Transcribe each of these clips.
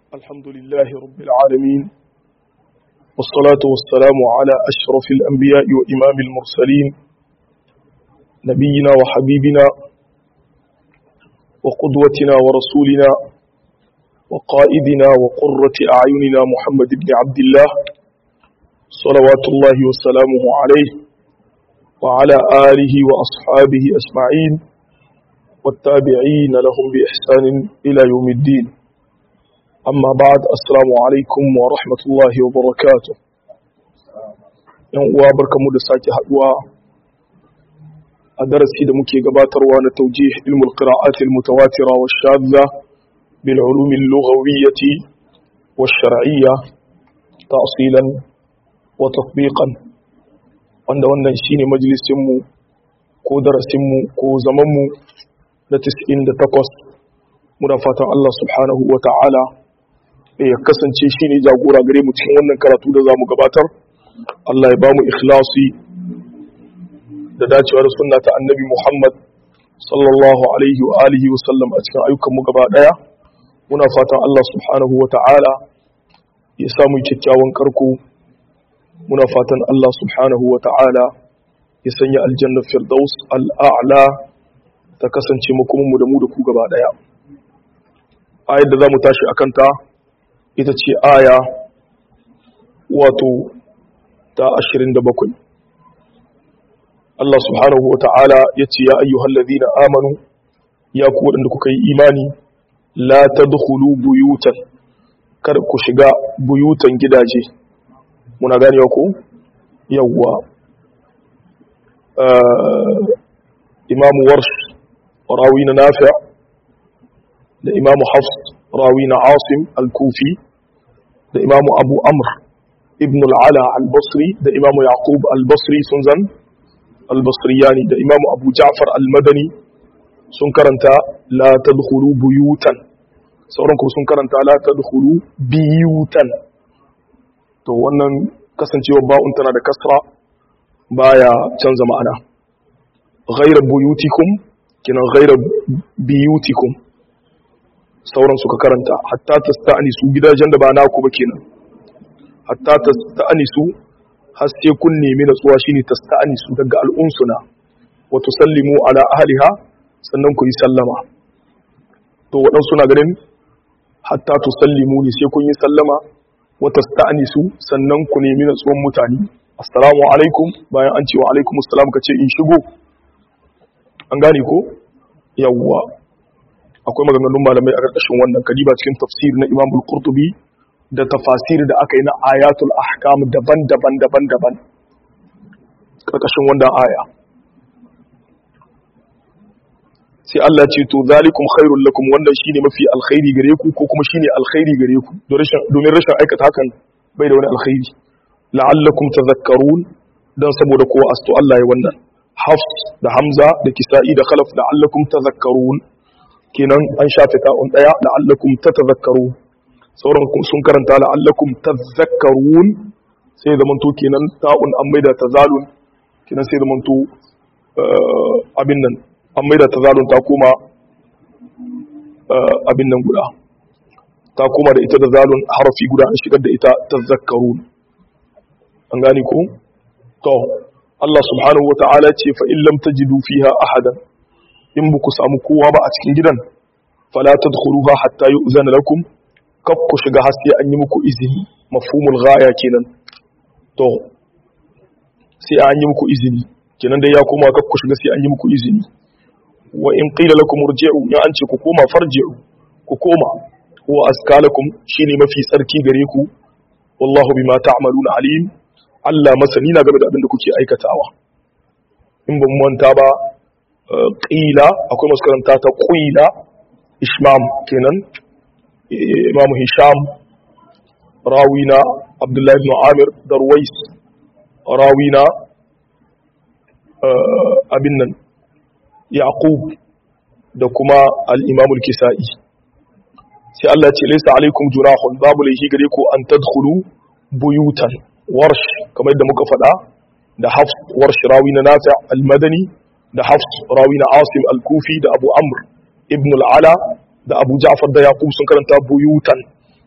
الحمد لله رب العالمين والصلاة والسلام على أشرف الأنبياء وإمام المرسلين نبينا وحبيبنا وقدوتنا ورسولنا وقائدنا وقرة أعيننا محمد بن عبد الله صلوات الله وسلامه عليه وعلى آله وأصحابه أجمعين والتابعين لهم بإحسان إلى يوم الدين أما بعد السلام عليكم ورحمة الله وبركاته uwa barkamu da sake haduwa a darasi da muke gabatarwa na taujih ilmul qira'at al mutawatira wa shadda bil ulum al lughawiyyah wa shar'iyya ta'silan wa tatbiqan wanda wannan shine majalisin mu ko darasin mu ko zaman mu na 98 muna fatan Allah subhanahu wa ta'ala ya kasance shi ne jagora gare mu cikin wannan karatu da za mu gabatar Allah ya ba mu ikhlasi da dacewa da sunna ta annabi Muhammad sallallahu alaihi wa alihi wa sallam a cikin ayyukan mu gaba daya muna fatan Allah subhanahu wa ta'ala ya samu kyakkyawan karko muna fatan Allah subhanahu wa ta'ala ya sanya aljanna firdaus al'a'la ta kasance makomin mu da mu da ku gaba daya ayar da za mu tashi akan ta ita ce aya wato ta ashirin da bakwai. Allah subhanahu wa ta'ala ya ce ya ayyuhal ladina amanu ya ku waɗanda kuka yi imani la ta dukulu buyutan kada ku shiga buyutan gidaje muna gani ku yawwa imamu warsh rawi na nafi da imamu hafs rawi na asim al-kufi da imamu abu amr ibn al'ala al-basri da imamu yaqub al-basri sun zan al-basriyani da imamu abu ja'far al-madani sun karanta la tadkhulu buyutan sauran kuma sun karanta la tadkhulu biyutan to wannan kasancewar ba'un tana da kasra baya canza ma'ana ghayra buyutikum kina ghayra biyutikum sauran suka karanta hatta ta sta'anisu gidajen da ba naku ba kenan hatta ta sta'anisu har sai kun nemi natsuwa shine ta sta'anisu daga al'unsuna wa tusallimu ala ahliha sannan ku yi sallama to waɗansu na ganin hatta tusallimu ne sai kun yi sallama wa tasta'anisu sannan ku nemi natsuwan mutane assalamu alaikum bayan an ce wa alaikum assalam ka ce in shigo an gane ko yawwa akwai maganganun malamai a ƙarƙashin wannan kadiba cikin tafsir na Imam al-Qurtubi da tafasir da aka yi na ayatul ahkam daban-daban daban-daban ƙarƙashin wannan aya sai Allah ce to zalikum khairul lakum wannan shine mafi alkhairi gare ku ko kuma shine alkhairi gare ku domin rashin aikata hakan bai da wani alkhairi la'allakum tadhakkarun dan saboda kowa asto Allah ya wannan Hafs da Hamza da Kisa'i da Khalaf la'allakum tadhakkarun kenan an shafe ta'un daya la'allakum tatazakkaru sauran sun karanta la'allakum tazakkarun sai da manto kenan ta'un an maida tazalun kenan sai da manto abin nan an maida tazalun ta koma abin nan guda ta koma da ita da zalun harafi guda an shigar da ita tazakkarun an gane ko to Allah subhanahu wa ta'ala ce fa in lam tajidu fiha ahadan in ba ku samu kowa ba a cikin gidan fala tadkhuluha hatta yu'zana lakum kaf ku shiga har sai an yi muku izini mafhumul ghaya kenan to sai an yi muku izini kenan dai ya koma kaf ku shiga sai an yi muku izini wa in qila lakum irji'u ya an ce ku koma farji'u ku koma wa askalakum shine mafi tsarki gare ku wallahu bima ta'maluna alim Allah masani na game da abin da kuke aikatawa in ban manta ba ƙila akwai masu karanta ta ƙila ishmam kenan imamu hisham rawina abdullahi ibn amir darwais rawina abin nan yaqub da kuma al-imamul kisa'i sai Allah ce laysa alaikum junahun babu laifi gare ku an tadkhulu buyutan warsh kamar yadda muka faɗa da hafs warsh rawi na nafi al-madani da hafs rawi na asim al-kufi da abu amr ibn al-ala da abu ja'far da yaqub sun karanta buyutan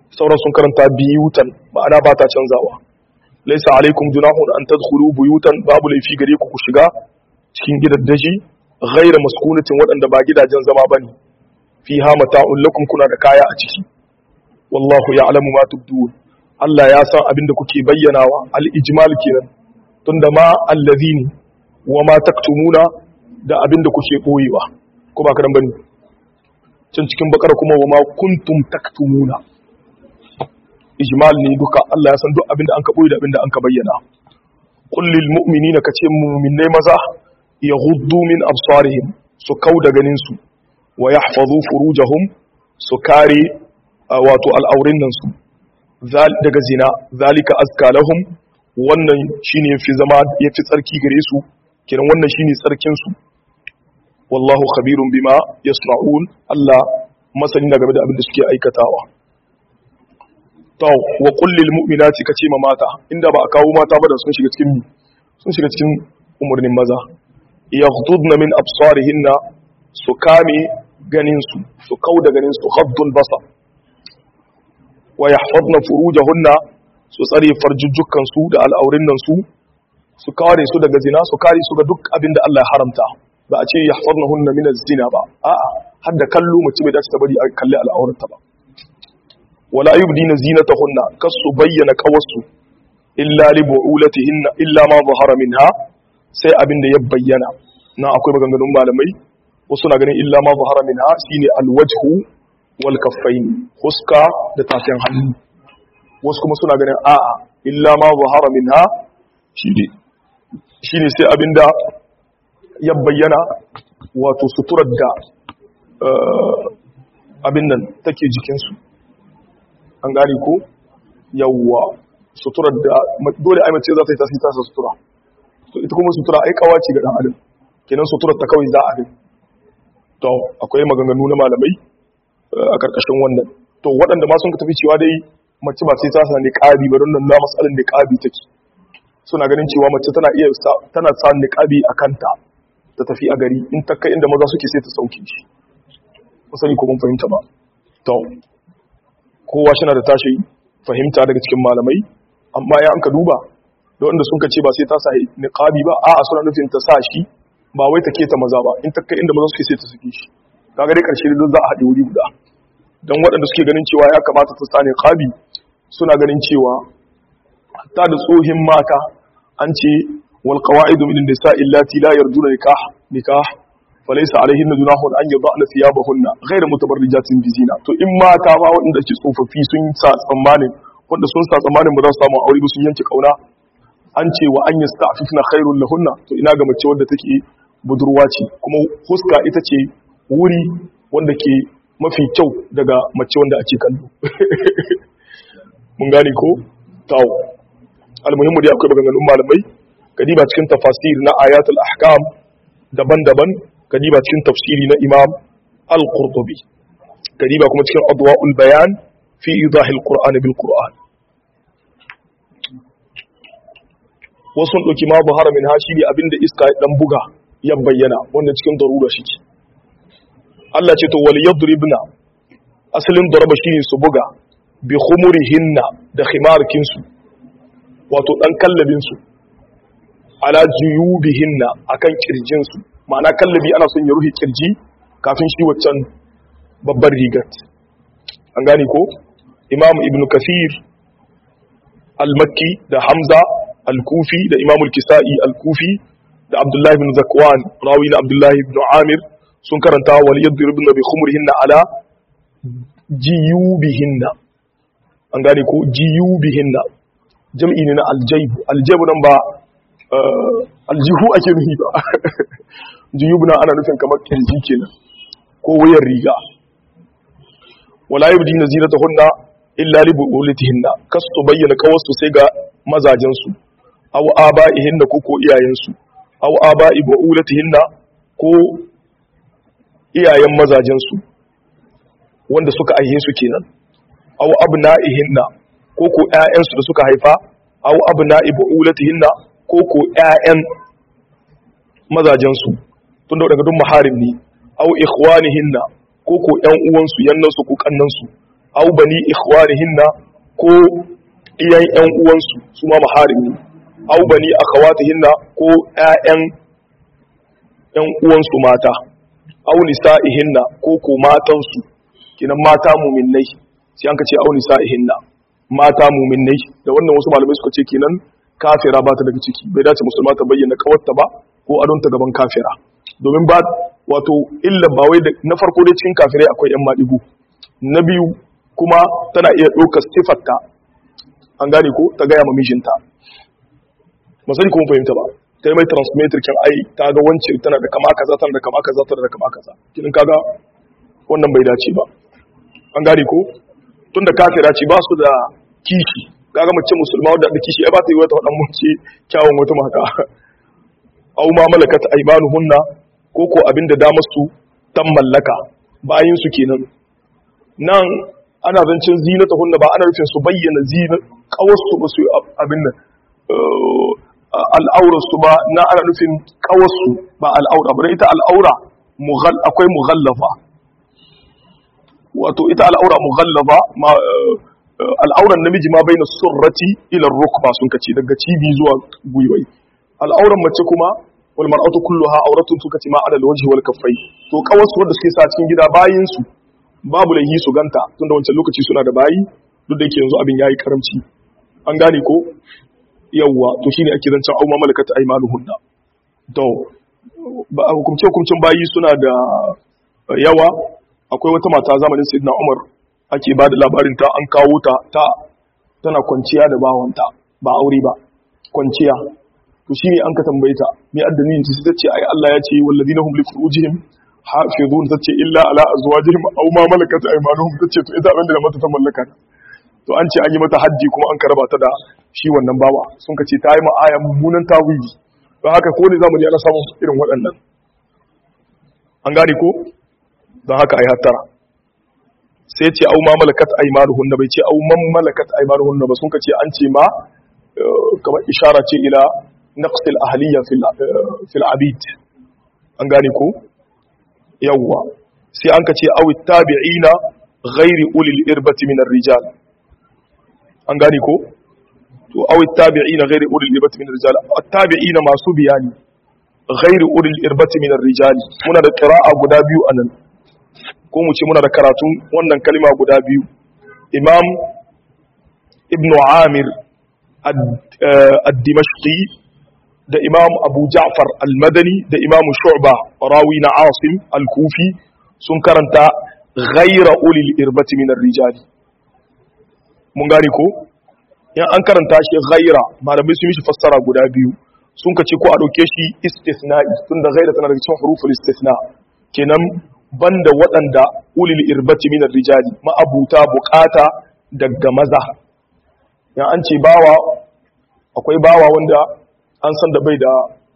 sauran sun karanta biyutan ma'ana ba ta canzawa laisa alaikum junahun an tadkhulu buyutan babu laifi gare ku ku shiga cikin gidaddaji ghaira maskunatin waɗanda ba gidajen zama bane fiha mata'un lakum kuna da kaya a ciki wallahu ya'lamu ma tubdun Allah ya san abin da kuke bayyanawa al-ijmal kenan tunda ma allazini wa ma taktumuna da abin da kuke boyewa ko ba karan bane can cikin bakara kuma wa ma kuntum taktumuna ijmal ne duka Allah ya san duk abin da an ka boye da abin da an ka bayyana qul lil mu'minina kace mu'minai maza yaghuddu min absarihim su kauda ganin su wa yahfazu furujahum su kare wato al'aurin nan su daga zina zalika azka lahum wannan shine yafi zama yafi tsarki gare su kiran wannan shine tsarkin su wallahu khabirun bima yasna'un Allah masani na game da abin da suke aikatawa to wa qul lil mu'minati kace ma mata inda ba a kawo mata ba da sun shiga cikin sun shiga cikin umurnin maza yaghdudna min absarihinna su kame ganin su su kauda ganin su ghaddul basar wa yahfazna furujahunna su tsare farjujjukan su da al'aurin nan su su kare su daga zina su kare su ga duk abin da Allah ya haramta ba a ce yahfaznahunna min az-zina ba a'a har da kallo mace bai dace ta bari a kalli al'auranta ba wala yubdina zinatahunna kasu bayyana qawasu illa li bu'ulatihinna illa ma zahara minha sai abin da ya bayyana na akwai maganganun malamai wasu na ganin illa ma zahara minha shine alwajhu wal kaffain huska da tafiyan hannu wasu kuma suna ganin a'a illa ma zahara minha shine shine sai abinda ya bayyana wato suturar da abin nan take jikinsu an gane ko yawwa suturar da dole ai mace za ta yi tasiri tasa sutura to ita kuma sutura ai kawace ga dan adam kenan suturar ta kawai za a gani to akwai maganganu na malamai a karkashin wannan to waɗanda ma sun ka tafi cewa dai mace ba sai ta sa niqabi ba don nan na matsalar niqabi take suna ganin cewa mace tana iya tana sa niqabi a kanta ta tafi a gari in ta kai inda maza suke sai ta sauke shi musani ko mun fahimta ba to kowa shi na da tashi fahimta daga cikin malamai amma ya an ka duba da wanda sun ka ce ba sai ta sa niqabi ba a'a suna nufin ta sa shi ba wai ta keta maza ba in ta kai inda maza suke sai ta saki shi kaga dai karshe da za a haɗe wuri guda dan waɗanda suke ganin cewa ya kamata ta sa niqabi suna ganin cewa hatta da tsohin mata an ce wal qawaidu min nisa illati la yarjuna nikah nikah falaysa alaihinna junahun an yadhna thiyabahunna ghayra mutabarrijatin bizina to in mata ma waɗanda ke tsofaffi sun sa tsammanin wanda sun sa tsammanin ba za su samu aure ba sun yanke kauna an ce wa an yasta'fifna khairul lahunna to ina ga mace wanda take budurwa ce kuma huska ita ce wuri wanda ke mafi kyau daga mace wanda ake kallo mun gane ko tawo almuhimmu dai akwai maganganun malamai kadiba cikin tafasir na ayatul ahkam daban-daban kadiba cikin tafsiri na imam al-qurtubi kadiba kuma cikin adwa'ul bayan fi idahil qur'an bil qur'an wasu sun ɗauki ma buhara min hashi ne abinda iska ya ɗan buga ya bayyana wanda cikin darura shi ce Allah ce to wal yadribna asalin daraba shine su buga bi khumurihinna da khimarkin su wato dan kallabin su ala juyubihinna akan kirjin su ma'ana kallabi ana son ya ruhi kirji kafin shi waccan babbar rigar an gane ko imam ibnu kasir al-makki da hamza al-kufi da imam al-kisa'i al-kufi da abdullahi ibn zakwan rawi na abdullahi ibn amir sun karanta wal yadribna bi khumurihinna ala jiyubihinna an gane ko jiyubihinna jam'i ne na aljaibu aljaibu nan ba aljihu ake nufi ba jiyubu na ana nufin kamar kirji kenan ko wayar riga wala yubdina zinatahunna illa li bu'ulatihinna kasu bayyana kawasu sai ga mazajen su aw aba'ihinna ko ko iyayen su aw aba'i bu'ulatihinna ko iyayen mazajen su wanda suka aihe su kenan aw abna'ihinna ko ko ƴaƴan su da suka haifa aw abna'i bu'ulatihinna ko ko ƴaƴan mazajen su tunda daga duk maharim ne aw ikhwanihinna ko ko ƴan uwan su yannan su ko kannan su aw bani ikhwanihinna ko iyan ƴan uwansu su ma maharim ne aw bani akhawatihinna ko ƴaƴan ƴan uwansu mata aw nisa'ihinna ko ko matansu kinan mata mu'minnai sai an ka ce aw nisa'ihinna mata mu'minnai da wannan wasu malamai suka ce kenan kafira ba ta daga ciki bai dace musulma ta bayyana kawarta ba ko adonta gaban kafira domin ba wato illa ba wai na farko dai cikin kafirai akwai yan maɗigo na biyu kuma tana iya ɗaukar sifarta an gane ko ta gaya ma mijinta masani kuma fahimta ba ta yi mai transmitter kin ai ta ga wancan tana da kama kaza tana da kama kaza tana da kama kaza kinin kaga wannan bai dace ba an gane ko tun da kafira ce ba su da kishi kaga mace musulma wadda da kishi ai ba ta yi wata wadan mace kyawun wata mata au ma malakat aymanuhunna ko ko abinda damar su tan mallaka bayin su kenan nan ana zancin zinata hunna ba ana rufin su bayyana zina kawarsu ba su abin nan al'aurar su ba na ana nufin kawarsu ba al'aura ba ita al'aura akwai mughallafa wato ita al'aura mughallafa al'auran namiji ma bai na surrati ilar rukba sun kace daga cibi zuwa gwiwai al'auran mace kuma wal mar'atu kulluha auratun suka ce ma adal wajhi wal kaffai to kawarsu wanda suke sa cikin gida bayin su babu laihi su ganta tunda wancan lokaci suna da bayi duk da yake yanzu abin yayi karamci an gane ko yawwa to shine ake zancen auma malakat aymanuhunna to ba hukumce hukumcin bayi suna da yawa akwai wata mata zamanin sayyidina Umar ake ba da labarin ta an kawo ta ta tana kwanciya da bawanta ba aure ba kwanciya to shine an ka tambaye ta me addinin ta sai ce ai Allah ya ce walladina hum li furujihim hafizun tace illa ala azwajihim aw ma malakat aymanuhum tace to ita abinda da mata ta mallaka to an ce an yi mata hajji kuma an karaba ta da shi wannan bawa sun ka ce ta yi ma'aya mummunan tawili don haka ko ne zamani ana samun irin waɗannan an gane ko don haka ai hattara sai ce au ma malakat aymanuhunna bai ce au man malakat aymanuhunna ba sun ka ce an ce ma kamar ishara ce ila naqsil ahliya fil fil abid an gane ko yawwa sai an ka ce awi tabi'ina ghairi ulil irbati min rijal an gane ko to awi tabi'ina ghairi ulil irbati min rijal at-tabi'ina masu biyani ghairi ulil irbati min rijal muna da qira'a guda biyu anan ko mu ce muna da karatun wannan kalma guda biyu imam ibnu amir ad-dimashqi da imam abu ja'far al-madani da imam shu'ba rawi na asim al-kufi sun karanta ghaira ulil irbati min ar-rijal mun gane ko in an karanta shi ghaira malamai sun mishi fassara guda biyu sun kace ko a dauke shi istithna'i tunda ghaira tana daga cikin huruful istithna kenan banda waɗanda ulil irbati min ar-rijal ma'abuta bukata daga maza yan an ce bawa akwai bawa wanda an san da bai da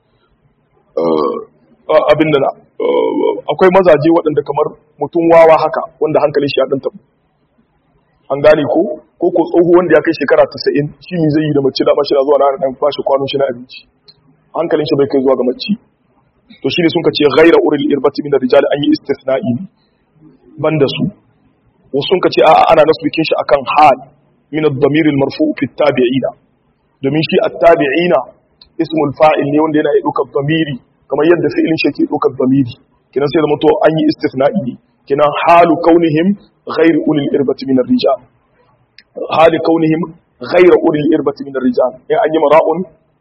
abin da akwai mazaje waɗanda kamar mutum wawa haka wanda hankalin shi ya ɗan tabu an gane ko ko ko tsoho wanda ya kai shekara 90 shi ne zai yi da mace da mashi zuwa na ɗan bashi kwanon shi na abinci hankalin shi bai kai zuwa ga mace to shi ne sun ka ce ghaira uril irbati min rijali an yi istithna'i banda su wasu sun ka ce a'a ana nasbikin shi akan hal min ad-damir al-marfu fi at-tabi'ina domin shi at-tabi'ina ismul fa'il ne wanda yana iya ɗaukar zamiri kamar yadda fi'ilin shi ke ɗaukar zamiri kinan sai zama to an yi istisna'i ne kinan halu kaunihim ghairu ulil irbati min ar-rijal hali kaunihim ghairu ulil irbati min ar-rijal in an yi mara'un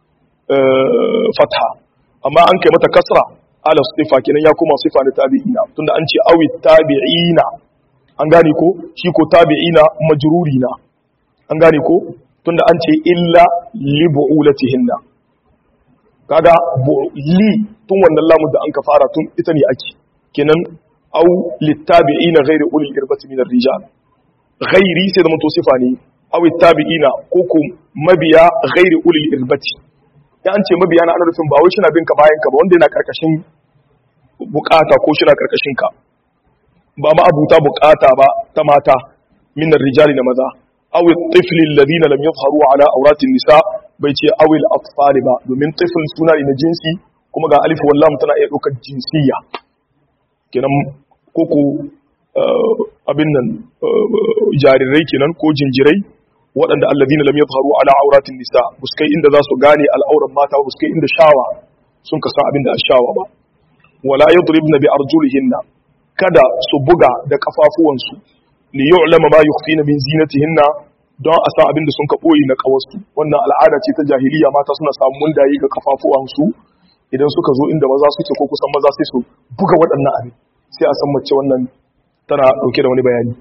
fatha amma an kai mata kasra ala sifa kinan ya kuma sifa da tabi'ina tunda an ce awi tabi'ina an gane ko shi ko tabi'ina majruri na an gane ko tunda an ce illa li bu'ulatihinna kaga li tun wannan lamun da an ka fara tun ita ne ake kenan au littabi'ina ghairi ulil irbati min ar-rijal ghairi sai da mun to sifa ne au littabi'ina ko ko mabiya ghairi ulil irbati ya an ce mabiya na ana rufin ba wai shi na bin ka bayan ka ba wanda yana karkashin bukata ko shi na karkashin ka ba ma abuta bukata ba ta mata min ar-rijali da maza aw at-tifl alladhina lam yadhharu ala awratin nisa bai ce awil atfal ba domin tifl suna ne na jinsi kuma ga alif wal lam tana iya daukar jinsiya kenan koko abin nan jarirai kenan ko jinjirai waɗanda alladhina lam yadhharu ala auratin nisa buskai inda za su gane al'auran mata buskai inda shawa sun ka san abin da shawa ba wala yadribna bi arjulihinna kada su buga da kafafuwansu li yu'lama ma yukhfina min zinatihinna don a san abin da sun ka boye na kawarsu wannan al'ada ce ta jahiliya mata suna samun mundaye ga kafafuwansu idan suka zo inda maza suke ko kusan maza sai su buga waɗannan abin sai a san mace wannan tana ɗauke da wani bayani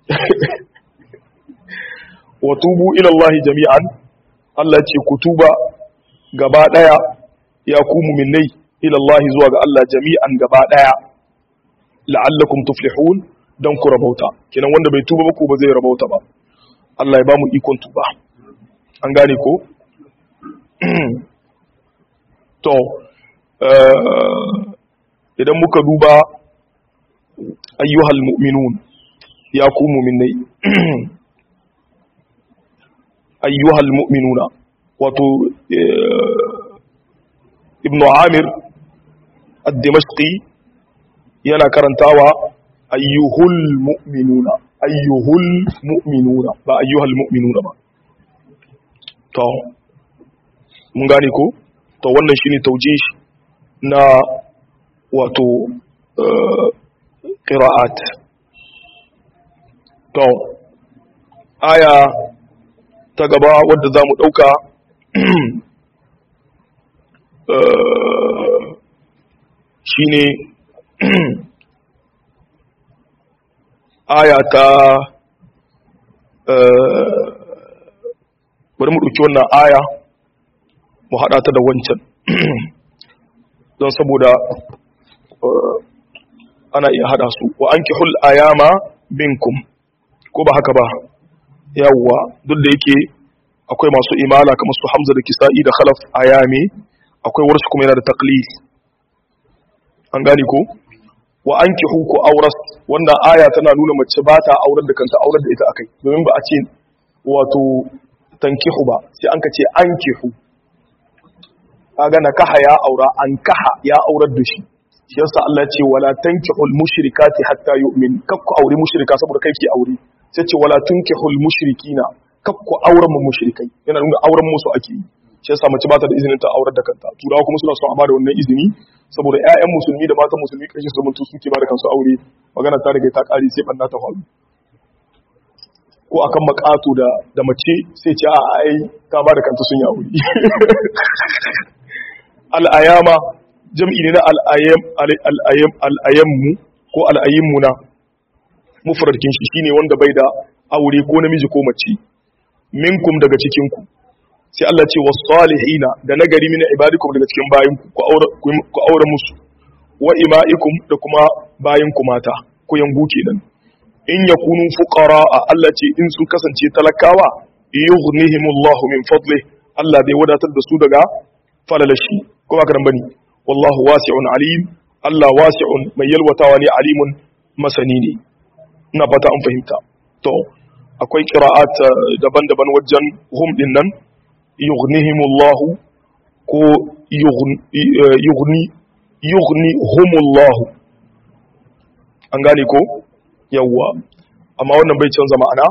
wa tubu ila Allah jami'an Allah ce ku tuba gaba daya ya ku mu'minai ila Allah zuwa ga Allah jami'an gaba daya la'allakum tuflihun dan ku rabauta kenan wanda bai tuba ba ko ba zai rabauta ba Allah ya ba mu ikon tuba an gane ko to idan muka duba ayyuhal mu'minun ya ku mu'minai ayyuhal mu'minuna wato ibnu amir ad-dimashqi yana karantawa ayyuhul mu'minuna ayyuhul mu'minuna ba ayyuhal mu'minuna ba to mun gane ko to wannan shine taujih na wato qira'at to aya ta gaba wadda za mu ɗauka shi ne aya ta bari mu ɗauki wannan aya mu haɗa ta da wancan don saboda ana iya haɗa su wa an ki hul ayama binkum ko ba haka ba yawwa duk da yake akwai masu imala kamar su hamza da kisa'i da khalaf ayami akwai warsu kuma yana da taqlid an gane ko wa ankihu ku auras wannan aya tana nuna mace ba ta aurar da kanta aurar da ita akai domin ba a ce wato tankihu ba sai an ka ce ankihu kaga nakaha ya aura an kaha ya aurar da shi shi yasa Allah ya ce wala tankihul mushrikati hatta yu'min kakku aure mushrika saboda kai ke aure sai ce wala tunkihul mushrikina kakku auren mu mushrikai yana nuna auren musu ake yi shi yasa mace ba ta da izinin ta aurar da kanta turawa kuma suna son a bada wannan izini saboda ƴaƴan musulmi da matan musulmi kashi su zamanto suke bada kansu aure magana ta riga ta kare sai banna ta faru ko akan makato da da mace sai ce a ai ta bada kanta sun yi aure al'ayama jam'i ne na al'ayam al'ayam al'ayammu ko al'ayimmuna mufradkin shi shine wanda bai da aure ko namiji ko mace minkum daga cikin ku sai Allah ce was salihina da nagari min ibadikum daga cikin bayin ku ku aure musu wa ima'ikum da kuma bayin ku mata ku yangu kenan in yakunu fuqara Allah ce in sun kasance talakawa yughnihimullahu min fadli Allah zai wadatar da su daga falalashi kuma karan bane wallahu wasi'un alim Allah wasi'un mai yalwatawa ne alimun masani ne ina fata an fahimta to akwai qira'at daban-daban wajen hum din nan yughnihimullahu ko yughni yughni humullahu an gane ko yawwa amma wannan bai canza ma'ana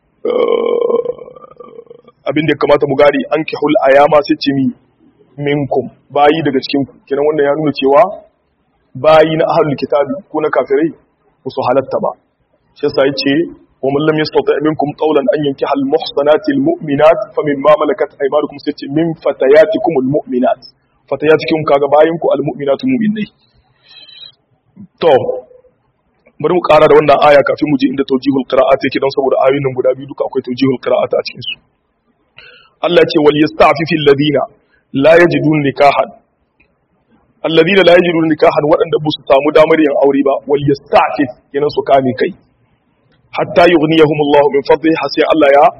abin da ya kamata mu gari an kihul ayama sai ce mi minkum bayi daga cikin ku kenan wannan ya nuna cewa bayi na ahlul kitabi ko na kafirai musu halatta ba shi yasa yace wa man lam yastati minkum qawlan an yankiha al muhsanati al mu'minat famimma malakat aymanukum sai ce min fatayatikum al mu'minat fatayatikum kaga bayin ku al mu'minatu mu'minai to bari mu kara da wannan aya kafin mu je inda tawjihul qira'at yake don saboda ayoyin nan guda biyu duka akwai tawjihul qira'at a cikin su Allah ce wal yasta'fifi alladhina la yajidun nikahan alladhina la yajidun nikahan waɗanda ba su samu damar yin aure ba wal yasta'fif kenan su kame kai hatta yughniyahum Allah min fadli hasi Allah ya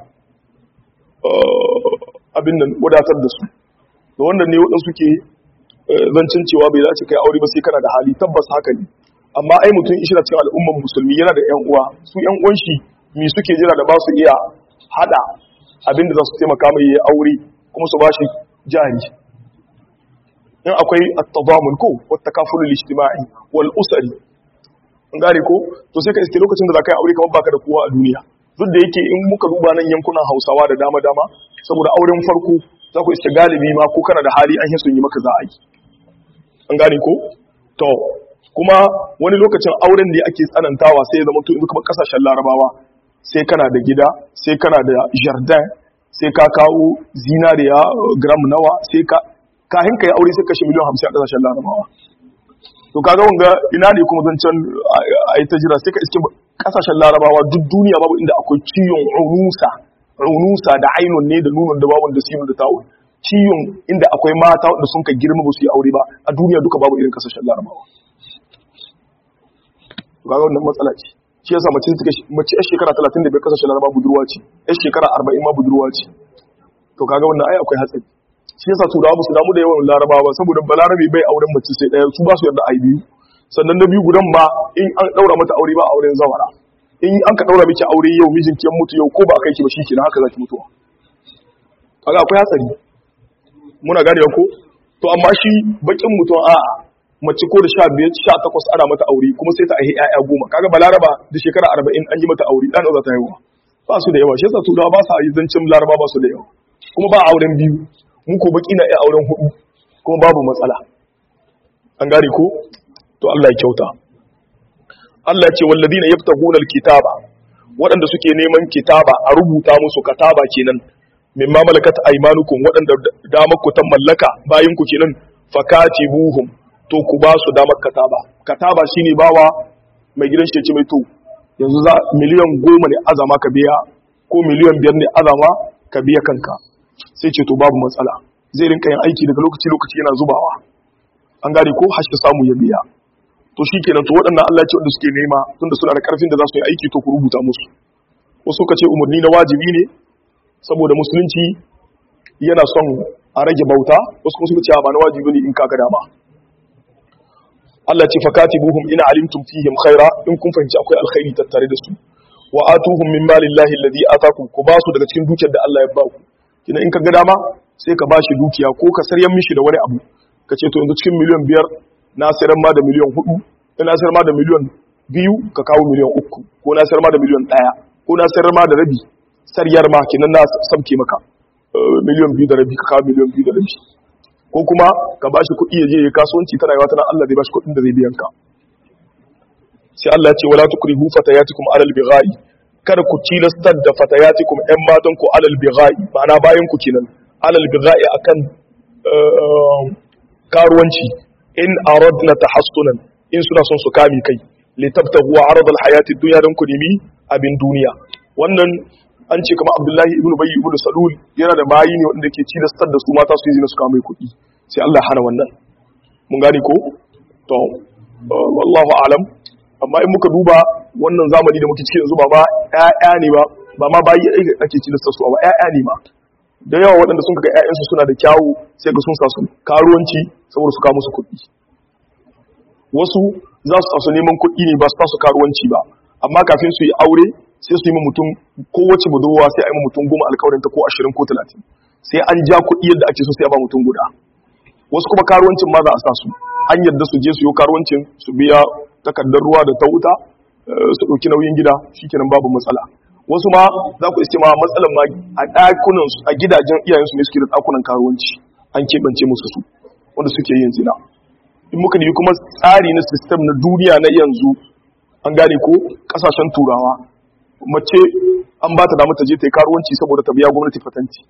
abin nan wadatar da su da wannan ne waɗansu suke zancin cewa bai dace kai aure ba sai kana da hali tabbas haka ne amma ai mutum ishi na cikin al'umman musulmi yana da ƴan uwa su ƴan uwan shi me suke jira da ba su iya hada abin da za su taimaka mai ya aure kuma su bashi jari in akwai at-tadamun ko wat takaful al-ijtima'i wal usri an gane ko to sai ka iske lokacin da za ka yi aure kamar baka da kowa a duniya duk da yake in muka duba nan yankunan hausawa da dama dama saboda auren farko za ku iske galibi ma ko kana da hali an yi sun yi maka za a yi an gane ko to kuma wani lokacin auren da ake tsanantawa sai ya zama to kuma kasashen larabawa sai kana da gida sai kana da jardin sai ka kawo zinariya gram nawa sai ka kahin ka yi aure sai kashe miliyan hamsin a kasashen larabawa to kaga wanga ina ne kuma zancen a yi ta jira sai ka iske kasashen larabawa duk duniya babu inda akwai ciwon unusa unusa da ainun ne da nunun da babun da sinu da ta'un ciwon inda akwai mata wanda sun ka girma ba su yi aure ba a duniya duka babu irin kasashen larabawa ga wannan matsala ce shi yasa mace take mace yar shekara 35 kasashen larabawa budurwa ce yar shekara 40 ma budurwa ce to kaga wannan ai akwai hatsari shi yasa turawa ba su damu da yawan larabawa saboda balarabe bai auren mace sai daya su ba su yarda ai biyu sannan na biyu gudan ma in an daura mata aure ba auren zawara in an ka daura miki aure yau mijinki ya mutu yau ko ba a kai ki ba shikenan haka zaki mutuwa kaga akwai hatsari muna gane ko to amma shi bakin mutum a'a mace ko da 15 18 ana mata aure kuma sai ta aihi ƴaƴa goma kaga balaraba da shekara 40 an yi mata aure dan za ta haihuwa ba su da yawa shi yasa turawa ba sa yi zancin laraba ba su da yawa kuma ba auren biyu mu ko baki na iya auren hudu kuma babu matsala an gane ko to Allah ya kyauta Allah ya ce walladina yabtaguna alkitaba waɗanda suke neman kitaba a rubuta musu kataba kenan mimma malakat aymanukum waɗanda damar ku ta mallaka bayin ku kenan fakatibuhum to ku ba su damar kataba kataba shine bawa mai gidan shi ce mai to yanzu za miliyan goma ne azama ka biya ko miliyan biyar ne azama ka biya kanka sai ce to babu matsala zai rinka yin aiki daga lokaci lokaci yana zubawa an gane ko hashi samu ya biya to shi kenan to waɗannan Allah ce wanda suke nema tunda suna da ƙarfin da za su yi aiki to ku rubuta musu wasu ka ce umarni na wajibi ne saboda musulunci yana son a rage bauta wasu kuma suka ce ba na wajibi ne in kaga dama Allah ce fakatibuhum ina alimtum fihim khaira in kun fahimci akwai alkhairi tattare da su wa atuhum min malillahi alladhi atakum ku ba su daga cikin dukiyar da Allah ya ba ku kina in kaga dama sai ka bashi dukiya ko ka saryan mishi da wani abu ka ce to yanzu cikin miliyan biyar na sayar ma da miliyan hudu na sayar ma da miliyan biyu ka kawo miliyan uku ko na sayar ma da miliyan ɗaya ko na sayar ma da rabi saryar ma kenan na sabke maka miliyan biyu da rabi ka kawo miliyan biyu da rabi ko kuma ka ba shi kuɗi ya je ya kasuwanci tana yawa tana Allah zai ba shi kuɗin da zai biyan ka sai Allah ya ce wala tukrihu fatayatikum alal bighai kada ku tilastar da fatayatikum ƴan matan ku alal bighai ma'ana bayan ku kenan alal bighai akan karuwanci in aradna tahassunan in suna son su kame kai litabtahu aradal hayati dunya dan ku nemi abin duniya wannan an ce kamar Abdullahi ibn Bayy ibn Salul yana da bayi ne wanda ke cilastar da su mata su yi zina su kame kuɗi sai Allah hana wannan mun gane ko to wallahu a'lam amma in muka duba wannan zamani da muke ciki yanzu ba ma ƴaƴa ne ba ba ma bayi ake cilastar su ba ƴaƴa ne ma da yawa waɗanda sun ga ƴaƴansu suna da kyawu sai ga sun sa su karuwanci saboda su kawo musu kuɗi wasu za su tasu neman kuɗi ne ba su tasu karuwanci ba amma kafin su yi aure sai su yi ma mutum kowace budurwa sai a yi ma mutum goma alkawarin ta ko ashirin ko talatin sai an ja kuɗi yadda ake so sai a ba mutum guda wasu kuma karuwancin ma za a sa su an yadda su je su yi karuwancin su biya takardar ruwa da ta wuta su ɗauki nauyin gida shikenan babu matsala wasu ma za ku iske ma matsalan ma a ɗakunan a gidajen iyayensu ne suke da ɗakunan karuwanci an keɓance musu su wanda suke yin zina in muka nemi kuma tsari na sistem na duniya na yanzu an gane ko kasashen turawa mace an ba ta damar ta je ta yi karuwanci saboda ta biya gwamnati fatanti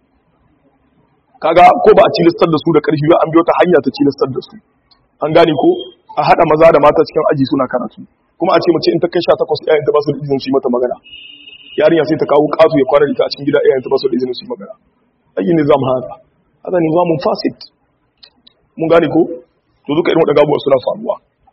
kaga ko ba a cilistar da su da karfi ba an biyo ta hanya ta cilistar da su an gane ko a hada maza da mata cikin aji suna karatu kuma a ce mace in ta kai 18 iyayen ta ba su da izinin su yi mata magana yarinya sai ta kawo kasu ya kwana da ita a cikin gida iyayen ta ba su da izinin su yi magana ayi nizam hada hada nizamun fasid mun gane ko to duka irin waɗanda abubuwa suna faruwa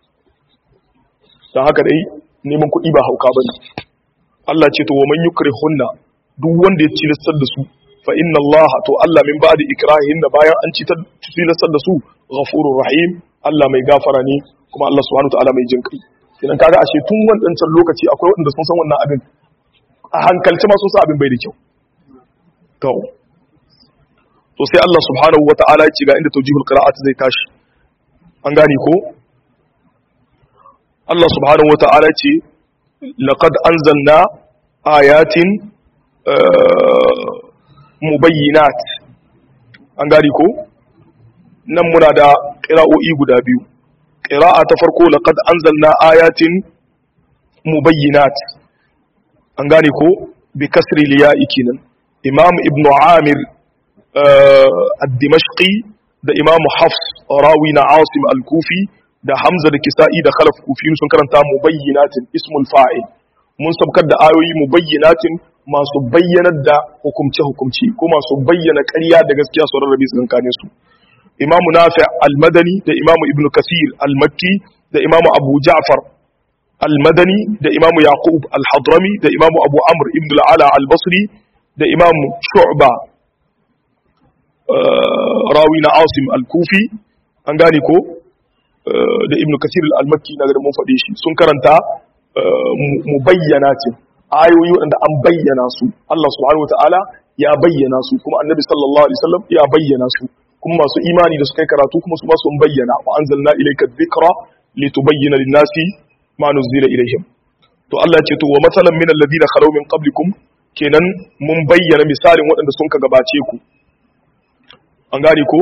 don haka dai neman kuɗi ba hauka ba ne Allah ce to wa man yukri hunna duk wanda ya cilastar da su fa inna Allah to Allah min ba'di ikrahin da bayan an cilastar da su ghafurur rahim Allah mai gafara ne kuma Allah subhanahu ta'ala mai jin kai idan kaga ashe tun wancan lokaci akwai waɗanda sun san wannan abin a hankalci ma sun san abin bai da kyau to to sai Allah subhanahu wata'ala ya ce ga inda tawjihul qira'at zai tashi an gane ko Allah subhanahu wata'ala ce laqad anzalna ayatin mubayyinat an gari ko nan muna da qira'o'i guda biyu qira'a ta farko laqad anzalna ayatin mubayyinat an gane ko bi kasri liya'i kenan imam ibnu amir ad-dimashqi da imam hafs rawi na asim al-kufi da hamza da kisa'i da khalaf kufi sun karanta mubayyinatin ismul fa'il mun sabkar da ayoyi mubayyinatin masu bayyanar da hukumce hukumci ko masu bayyana ƙarya da gaskiya su rarrabe tsakankanin su imam nafi al-madani da imam ibnu kasir al-makki da imam abu ja'far al-madani da imam yaqub al-hadrami da imam abu amr ibn al-ala al-basri da imam shu'ba rawi na asim al-kufi an gane ko da ibn kasir al-makki na da mun faɗe shi sun karanta mu bayyana ce ayoyi waɗanda an bayyana su Allah subhanahu wataala ya bayyana su kuma annabi sallallahu alaihi wasallam ya bayyana su kuma masu imani da suka yi karatu kuma su ba su bayyana wa anzalna ilayka dhikra litubayyana lin-nasi ma nuzila ilayhim to Allah ya ce to wa masalan min alladhina khalaw min qablikum kenan mun bayyana misalin waɗanda sun ka gabace ku an gane ko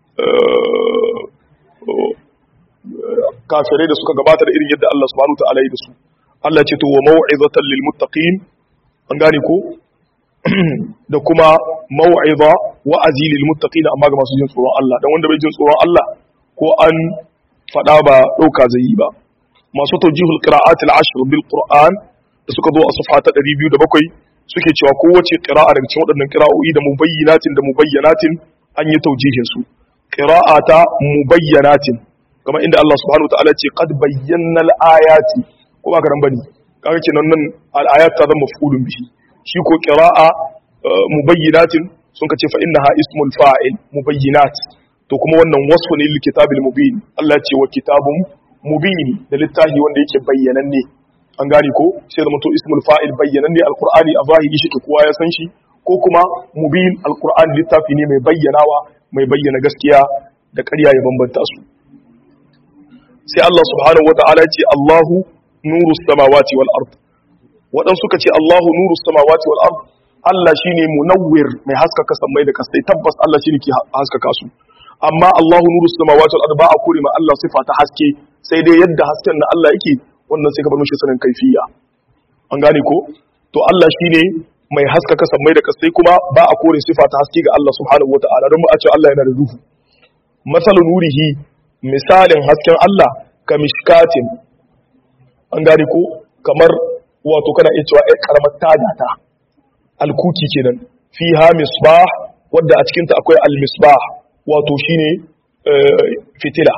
kafirai da suka gabata da irin yadda Allah subhanahu wa ta'ala yi da su Allah ce to wa mau'izatan lil muttaqin an gane ko da kuma mau'iza wa'azi lil muttaqin amma ga masu jin tsoron Allah dan wanda bai jin tsoron Allah ko an fada ba dauka zai yi ba masu tawjihul qira'at al ashr bil qur'an da suka zo a safha ta 207 suke cewa kowace qira'a daga cikin waɗannan qira'o'i da mubayyinatin da mubayyanatin an yi tawjihin su qira'ata mubayyanatin kamar inda Allah subhanahu wa ta'ala ce qad bayyana al-ayati ko ba karan bane kaga kenan nan al-ayat ta zama maf'ulun bihi shi ko qira'a mubayyinatin sun kace fa innaha ismul fa'il mubayyinat to kuma wannan wasfu ne lil kitabil mubin Allah ce wa kitabun mubin da littafi wanda yake bayyananne an gane ko sai zama to ismul fa'il bayyananne alqur'ani a zahiri shi kowa ya san shi ko kuma mubin alqur'ani littafi ne mai bayyanawa mai bayyana gaskiya da ƙarya ya bambanta su sai Allah subhanahu wata'ala ce Allahu nuru samawati wal ard wadan suka ce Allahu nuru samawati wal ard Allah shine munawwir mai haskaka sammai da kasai tabbas Allah shine ke haskaka su amma Allahu nuru samawati wal ard ba a kore ma Allah sifa ta haske sai dai yadda hasken na Allah yake wannan sai ka bar mishi sanin kaifiya an gane ko to Allah shine mai haskaka sammai da kasai kuma ba a kore sifa ta haske ga Allah subhanahu wata'ala don mu a ce Allah yana da ruhu masalu nurihi misalin hasken Allah ka mishkatin an gane ko kamar wato kana iya cewa ai karamar tagata alkuki kenan fiha misbah wadda a cikinta akwai almisbah wato shine fitila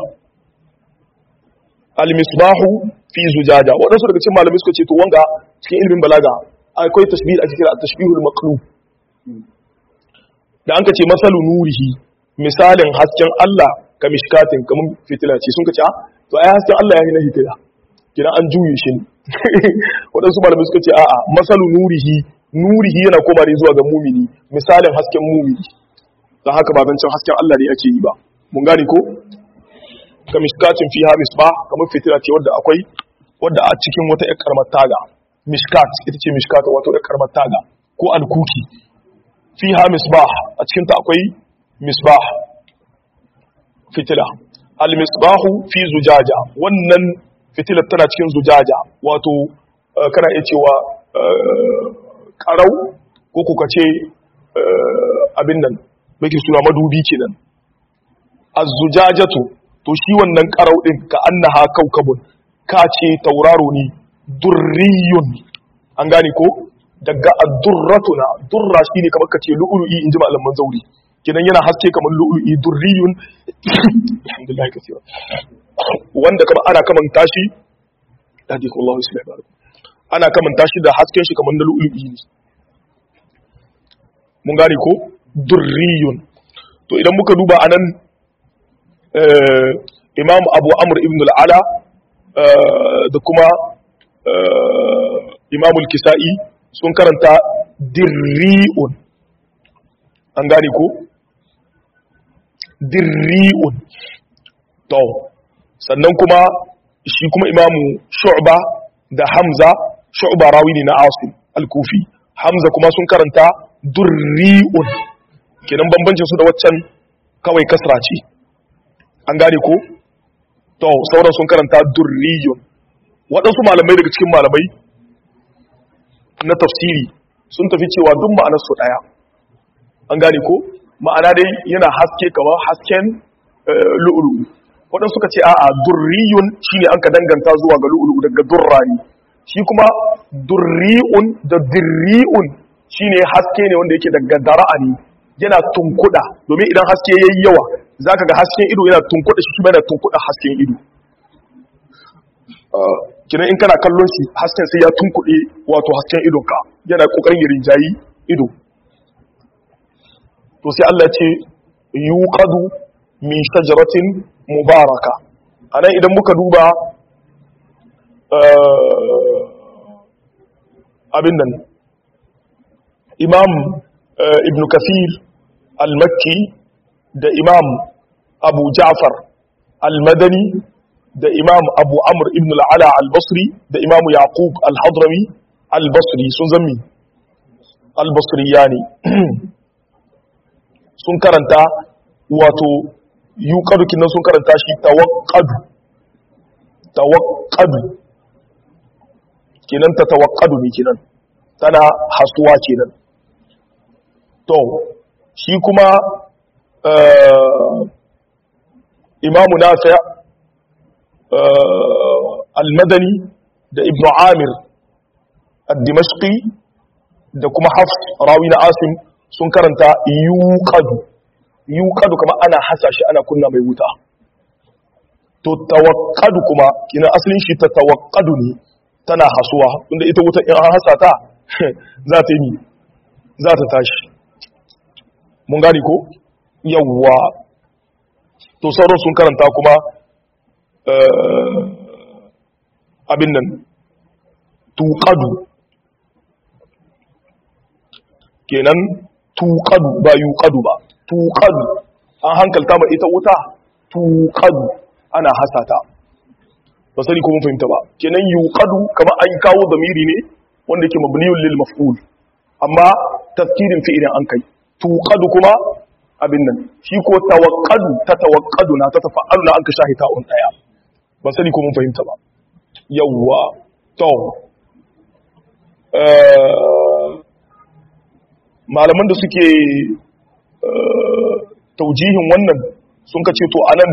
almisbahu fi zujaja waɗansu daga cikin malamai suka ce to wanga cikin ilimin balaga akwai tashbih a cikin tashbihul maqlub da an ka ce masalu nurihi misalin hasken Allah ka mishkatin kamar fitila ce sun ka ce to ai hasken Allah ya yi na fitila kina an juye shi ne waɗansu malamai suka ce a'a masalu nurihi nurihi yana koma ne zuwa ga mumini misalin hasken mumini don haka ba zancen hasken Allah ne ake yi ba mun gane ko ka mishkatin fi ha misbah kamar fitila ce wadda akwai wadda a cikin wata ƴar karamar taga mishkat ita ce mishkat wato ƴar karamar taga ko alkuki fi ha misbah a cikin ta akwai misbah fitila al-misbahu fi zujaja wannan fitilar tana cikin zujaja wato kana iya cewa karau ko kuka ce abin nan muke suna madubi kenan az-zujajatu to shi wannan karau din ka annaha kaukabun ka ce tauraro ne durriyun an gane ko daga ad-durratuna durra shine kamar ka ce lu'lu'i inji malaman zauri kidan yana haske kamar lu'lu'i durriyun alhamdulillah kaseera wanda kama ana kaman tashi hadiku Allah islam ana kaman tashi da hasken shi kamar na lu'lu'i ne mun gane ko durriyun to idan muka duba anan imam abu amr ibn al-ala da kuma imam al-kisa'i sun karanta dirri'un an gane ko dirri'un to sannan kuma shi kuma imamu shu'ba da hamza shu'ba rawi ne na asim al-kufi hamza kuma sun karanta durri'un kenan bambancin su da waccan kawai kasra ce an gane ko to sauran sun karanta durriyun waɗansu malamai daga cikin malamai na tafsiri sun tafi cewa duk ma'anar su ɗaya an gane ko ma'ana dai yana haske kamar hasken lu'ulu'u waɗansu suka ce a'a durriyun shine an ka danganta zuwa ga lu'ulu'u daga durrani shi kuma durri'un da dirri'un shine haske ne wanda yake daga dara'ani yana tunkuda domin idan haske yayi yawa zaka ga hasken ido yana tunkuda shi kuma yana tunkuda hasken ido kina in kana kallon shi hasken sai ya tunkuɗe wato hasken idonka yana kokarin ya rinjayi ido to sai Allah ce yuqadu min shajaratin mubaraka anan idan muka duba abin nan imam ibn kafir al-makki da imam abu ja'far al-madani da imam abu amr ibn al'ala al-basri da imam yaqub al-hadrami al-basri sun zami al-basri yani sun karanta wato yuqadu kinan sun karanta shi tawaqqadu tawaqqadu kenan ta tawaqqadu ne kenan tana hasuwa kenan to shi kuma imamu nafi' al-madani da ibnu amir al-dimashqi da kuma hafs rawi na asim sun karanta yuqadu yuqadu kuma ana hasa shi ana kunna mai wuta to tawakkadu kuma kina asalin shi ta tawakkadu ne tana hasuwa inda ita wuta in an hasa ta za ta yi za ta tashi mun gani ko yawwa to sauran sun karanta kuma abin nan tuqadu kenan tuqadu ba yuqadu ba tuqadu an hankalta ma ita wuta tuqadu ana hasata ba sani ko mun fahimta ba kenan yuqadu kamar an kawo zamiri ne wanda yake mabniyun lil maf'ul amma tafkirin fi'ilin an kai tuqadu kuma abin nan shi ko tawaqqadu ta tawaqqadu na ta tafa'alu na an ka shahita on daya ban sani ko mun fahimta ba yawwa to malaman da suke taujihin wannan sun ka ce to anan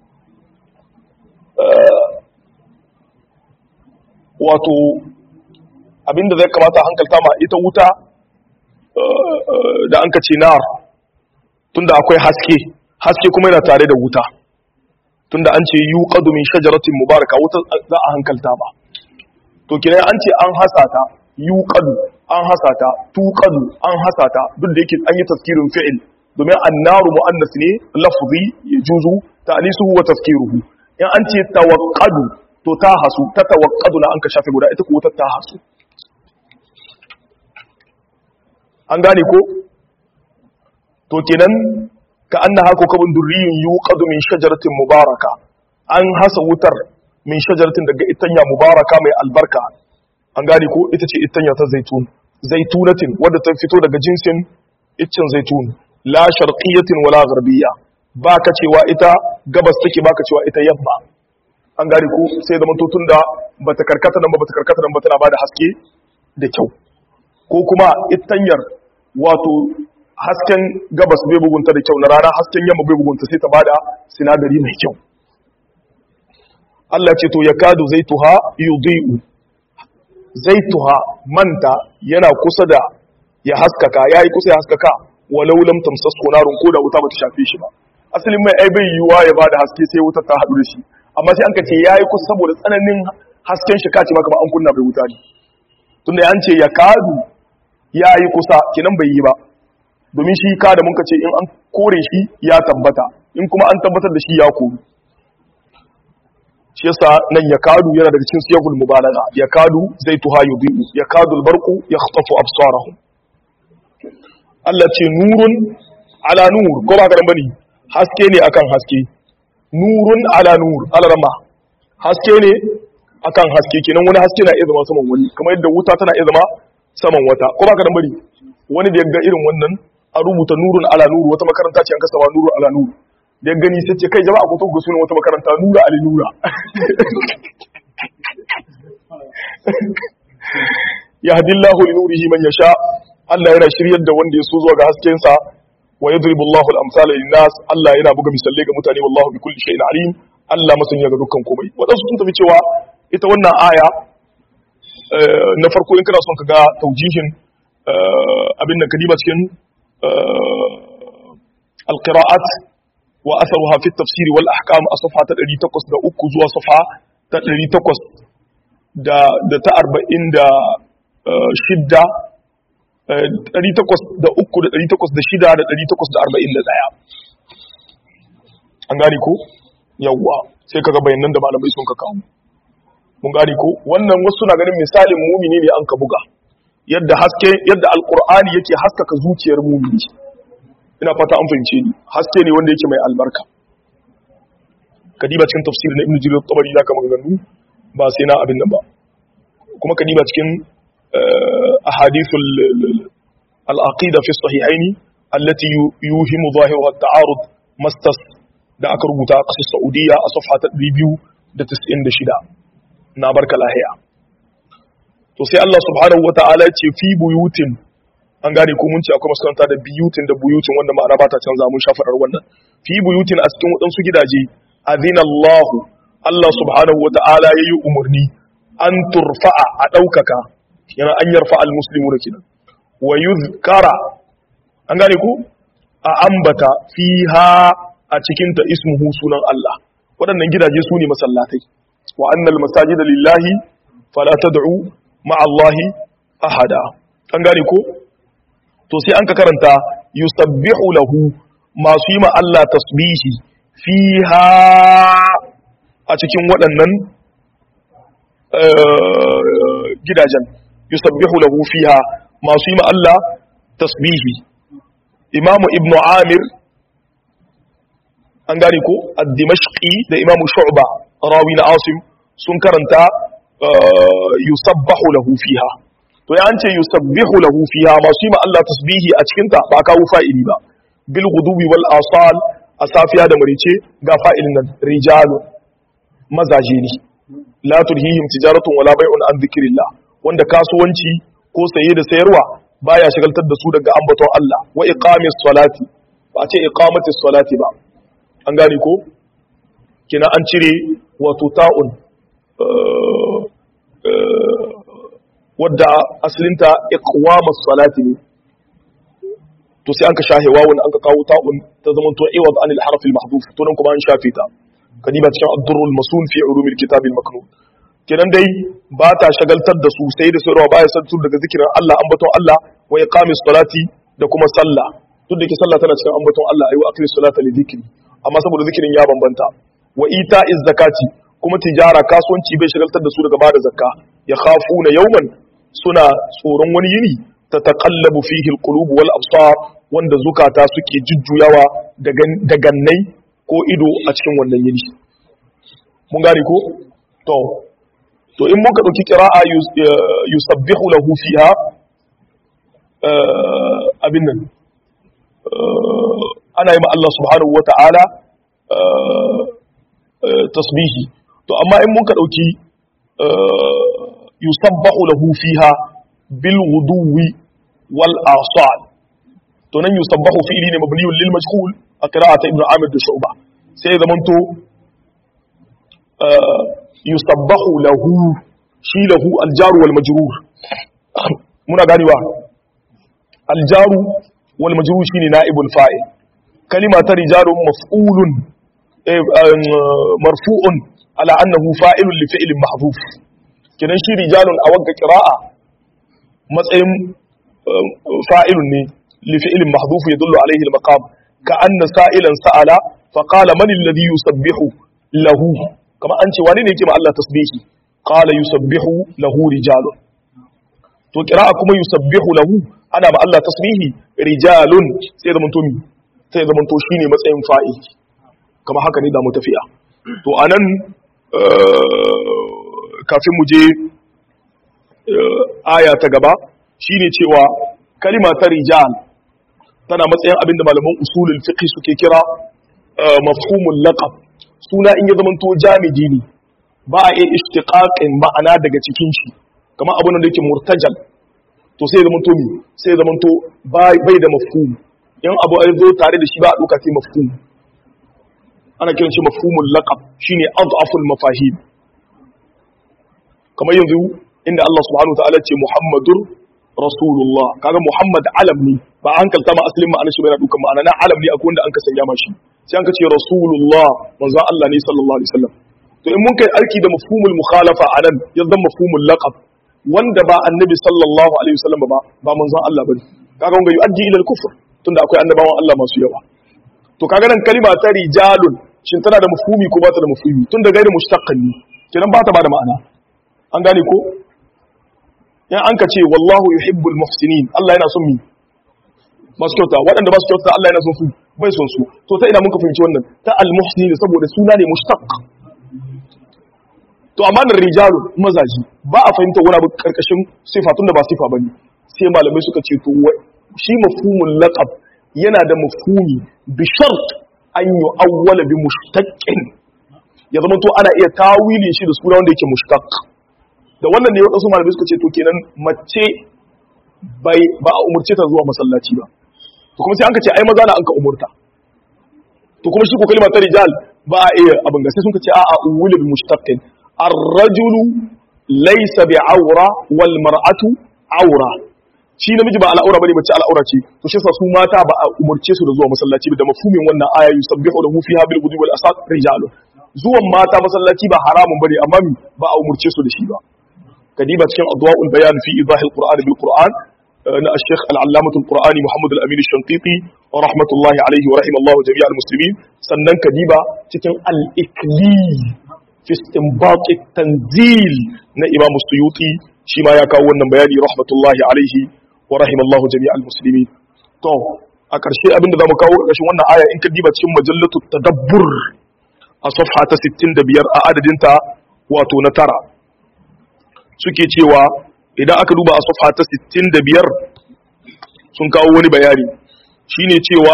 wato abinda zai kamata hankalta ma ita wuta da an ka ce nar tunda akwai haske haske kuma yana tare da wuta tunda an ce yi min shajaratin mubaraka wuta za a hankalta ba to kira an ce an hasata yi an hasata tuqadu an hasata duk da yake an yi tafkirin fi'il domin annaru mu'annas ne lafzi yajuzu ta'lisuhu wa tafkiruhu in an ce tawaqqadu to ta hasu ta tawaqqadu na an ka shafe guda ita ko ta ta hasu an gane ko to kenan ka annaha kokabun durriyun yuqadu min shajaratin mubaraka an hasa wutar min shajaratin daga itanya mubaraka mai albarka an gane ko ita ce itanya ta zaitun zaitunatin wadda ta fito daga jinsin iccen zaitun la sharqiyatin wala gharbiyya ba ka cewa ita gabas take ba ka cewa ita yamma an gane ko sai da mantutun da bata karkata nan ba bata karkata nan ba tana bada haske da kyau ko kuma itanyar wato hasken gabas bai bugunta da kyau na rana hasken yamma bai bugunta sai ta bada sinadari mai kyau Allah ce to ya kadu zaituha yudhi'u zaituha manta yana kusa da ya haskaka yayi kusa ya haskaka walau lam tamsasku narun ko da wuta bata shafe shi ba asalin mai ai bai yiwa ya bada haske sai wuta ta hadu da shi amma sai an ka ce yayi kusa saboda tsananin hasken shi kace maka ba an kunna bai wuta ne tunda an ce ya kadu yayi kusa kinan bai yi ba domin shi ka da muka ce in an kore shi ya tabbata in kuma an tabbatar da shi ya koru shi yasa nan ya kadu yana daga cikin siyahul mubalagha ya kadu zai tuha yudiu ya kadu albarqu yakhtafu absarahum Allah ce nurun ala nur ko ba karan bane haske ne akan haske nurun ala nur alarma haske ne akan haske kenan wani haske na iya zama saman wani kamar yadda wuta tana iya zama saman wata ko baka dan bari wani da ya ga irin wannan a rubuta nurun ala nuru wata makaranta ce an kasa nurun ala nuru da ya gani sai ce kai jama'a ko to ga sunan wata makaranta nura ali nura yahdillahu li nurihi man yasha Allah yana shiryar da wanda ya so zuwa ga hasken sa wa yadribu Allahu al-amsala lin-nas Allah yana buga misalai ga mutane wallahu bi kulli shay'in alim Allah masanya ga dukkan komai wadansu sun tafi cewa ita wannan aya na farko in kana son ka ga taujihin abin da kadiba cikin al-qira'at wa atharuha fi at-tafsir wal ahkam a safha ta 803 zuwa safha ta 800 da da ta 40 da shidda 803 da 806 da 841 an gane ko yawwa sai kaga bayanan da malamai sun ka kawo mun gane ko wannan wasu na ganin misalin mumini ne an ka buga yadda haske yadda alqur'ani yake haskaka zuciyar mumini ina fata an fahimce ni haske ne wanda yake mai albarka kadiba cikin tafsir na ibnu jarir at-tabari zaka maganganu ba sai na abin nan ba kuma kadiba cikin ahadithul al-aqida fi sahihaini allati yuhimu zahiruha at-ta'arud mastas da aka rubuta a ƙasar Saudiya a safha ta 296 na barka lahiya to sai Allah subhanahu wata'ala ce fi buyutin an gane ko mun ce akwai makaranta da biyutin da buyutin wanda ma'ana ba ta canza mun shafarar wannan fi buyutin a cikin waɗansu gidaje azina Allah Allah subhanahu wata'ala yayi umarni an turfa'a a ɗaukaka yana an yarfa al-muslimu da kinan wa yuzkara an gane ko a ambata fiha a cikinta ismuhu sunan Allah waɗannan gidaje su ne masallatai wa annal masajida lillahi fala tad'u ma'a Allahi ahada an gane ko to sai an ka karanta yusabbihu lahu masu yi ma Allah tasbihi fiha a cikin waɗannan gidajen yusabbihu lahu fiha masu yi ma Allah tasbihi imamu ibnu amir an gane ko ad-dimashqi da imamu shu'ba rawi na asim sun karanta yusabbahu lahu fiha to ya an ce yusabbihu lahu fiha masu yi ma Allah tasbihi a cikin ta ba kawo fa'ili ba bil ghudubi wal asal a safiya da marice ga fa'ilin nan rijalu mazaje ne la tulhihim tijaratun wala bai'un an dhikrillah wanda kasuwanci ko saye da sayarwa baya shagaltar da su daga ambaton Allah wa iqamis salati ba ce iqamatis salati ba an gane ko kina an cire wato ta'un wadda asalinta iqwamus salati ne to sai an ka shahe wawun an ka kawo ta'un ta zama to iwad anil harf al mahdhuf to nan kuma an shafe ta kadiba cikin ad-durrul masun fi ulumil kitab al maknun kenan dai ba ta shagaltar da su sai da sayarwa baya santur daga zikirin Allah ambaton Allah wa iqamis salati da kuma sallah duk da ke sallah tana cikin ambaton Allah ayi wa aqmis salata li dhikri amma saboda zikirin ya bambanta wa ita'iz zakati kuma tijara kasuwanci bai shagaltar da su daga bada zakka ya khafuna yawman suna tsoron wani yini ta taqallabu fihi alqulub wal absar wanda zukata suke jujjuyawa da gannai ko ido a cikin wannan yini mun gane ko to to in muka dauki qira'a yusabbihu lahu fiha abin nan ana yi ma Allah subhanahu wata'ala tasbihi to amma in muka dauki yusabbahu lahu fiha bil wuduwi wal asal to nan yusabbahu fi'li ne mabniyun lil majhul a qira'ata ibnu amir da shu'ba sai zamanto yusabbahu lahu shi lahu al jaru wal majrur muna ganewa al jaru wal majrur shine naibul fa'il kalima ta rijalun maf'ulun marfu'un ala annahu fa'ilun li fi'lin mahdhuf kidan shi rijalun a wagga qira'a matsayin fa'ilun ne li fi'lin mahdhuf yadullu alayhi al-maqam ka anna sa'ilan sa'ala fa qala man alladhi yusabbihu lahu kama an ce wani ne yake ma Allah tasbihi qala yusabbihu lahu rijalun to qira'a kuma yusabbihu lahu ana ma Allah tasbihi rijalun sai zaman to mi sai zaman to shine matsayin fa'il kama haka ne da mu tafiya to anan kafin mu je aya ta gaba shine cewa kalima ta rijal tana matsayin abin da malaman usulul fiqh suke kira mafhumul laqab suna in ya zamanto jamidi ne ba a iya ishtiqaqin ma'ana daga cikin shi kamar abin da yake murtajal to sai ya zamanto mi sai ya zamanto bai da mafhum in abu ya zo tare da shi ba a duka sai mafhum ana kiran shi mafhumul laqab shine adhaful mafahim kamar yanzu inda Allah subhanahu wataala ce Muhammadur Rasulullah kaga Muhammad alam ne ba an kalta ma asalin ma'anar shi bai dukan ma'ana na alam ne akwai wanda an ka sanya mashi sai an ka ce Rasulullah manzon Allah ne sallallahu alaihi wasallam to in mun kai aiki da mafhumul mukhalafa anan ya zama mafhumul laqab wanda ba annabi sallallahu alaihi wasallam ba ba manzon Allah bane kaga wanga yu'addi ila al-kufr tunda akwai annabawan Allah masu yawa to kaga nan kalima ta rijalun shin tana da mafhumi ko ba ta da mafhumi tunda gairi mushtaqqan ne kenan ba ta ba da ma'ana an gane ko in an ka ce wallahu yuhibbul muhsinin Allah yana son mi masu kyauta waɗanda ba su kyauta Allah yana son su bai son su to ta ina mun ka fahimci wannan ta al-muhsinin saboda suna ne mushtaq to amma da rijalu mazaji ba a fahimta wani abu karkashin sifa tunda ba sifa bane sai malamai suka ce to shi mafhumul laqab yana da mafhumi bi shart an yu'awwala bi mushtaqqin ya zama to ana iya tawilin shi da suna wanda yake mushtaq da wannan ne wadansu malamai suka ce to kenan mace bai ba a umurce ta zuwa masallaci ba to kuma sai an ka ce ai maza na an ka umurta to kuma shi ko kalma ta rijal ba a iya abin ga sai sun ka ce a'a uwula bi mushtaqqin الرجل ليس بعورة والمرأة عورة shi namiji ba al'aura bane mace al'aura ce to shi su mata ba a umurce su da zuwa masallaci da mafhumin wannan aya yusabbihu lahu fiha bil ghudwi wal asad rijalu zuwan mata masallaci ba haramun bane amma mi ba a umurce su da shi ba kadiba cikin adwaul bayan fi idahil qur'an bil qur'an na al-sheikh al-allamah al-qur'ani muhammad al-amin al-shanqiti rahmatullahi alayhi wa rahimallahu jami' al-muslimin sannan kadiba cikin al-ikli fi istinbat tanzil na imam suyuti shi ma ya kawo wannan bayani rahmatullahi alaihi wa rahimallahu jami'al muslimin to a ƙarshe abinda zamu kawo ƙarshen wannan aya in ka diba cikin majallatu tadabbur a safha ta 65 a adadin ta wato na tara suke cewa idan aka duba a safha ta 65 sun kawo wani bayani shine cewa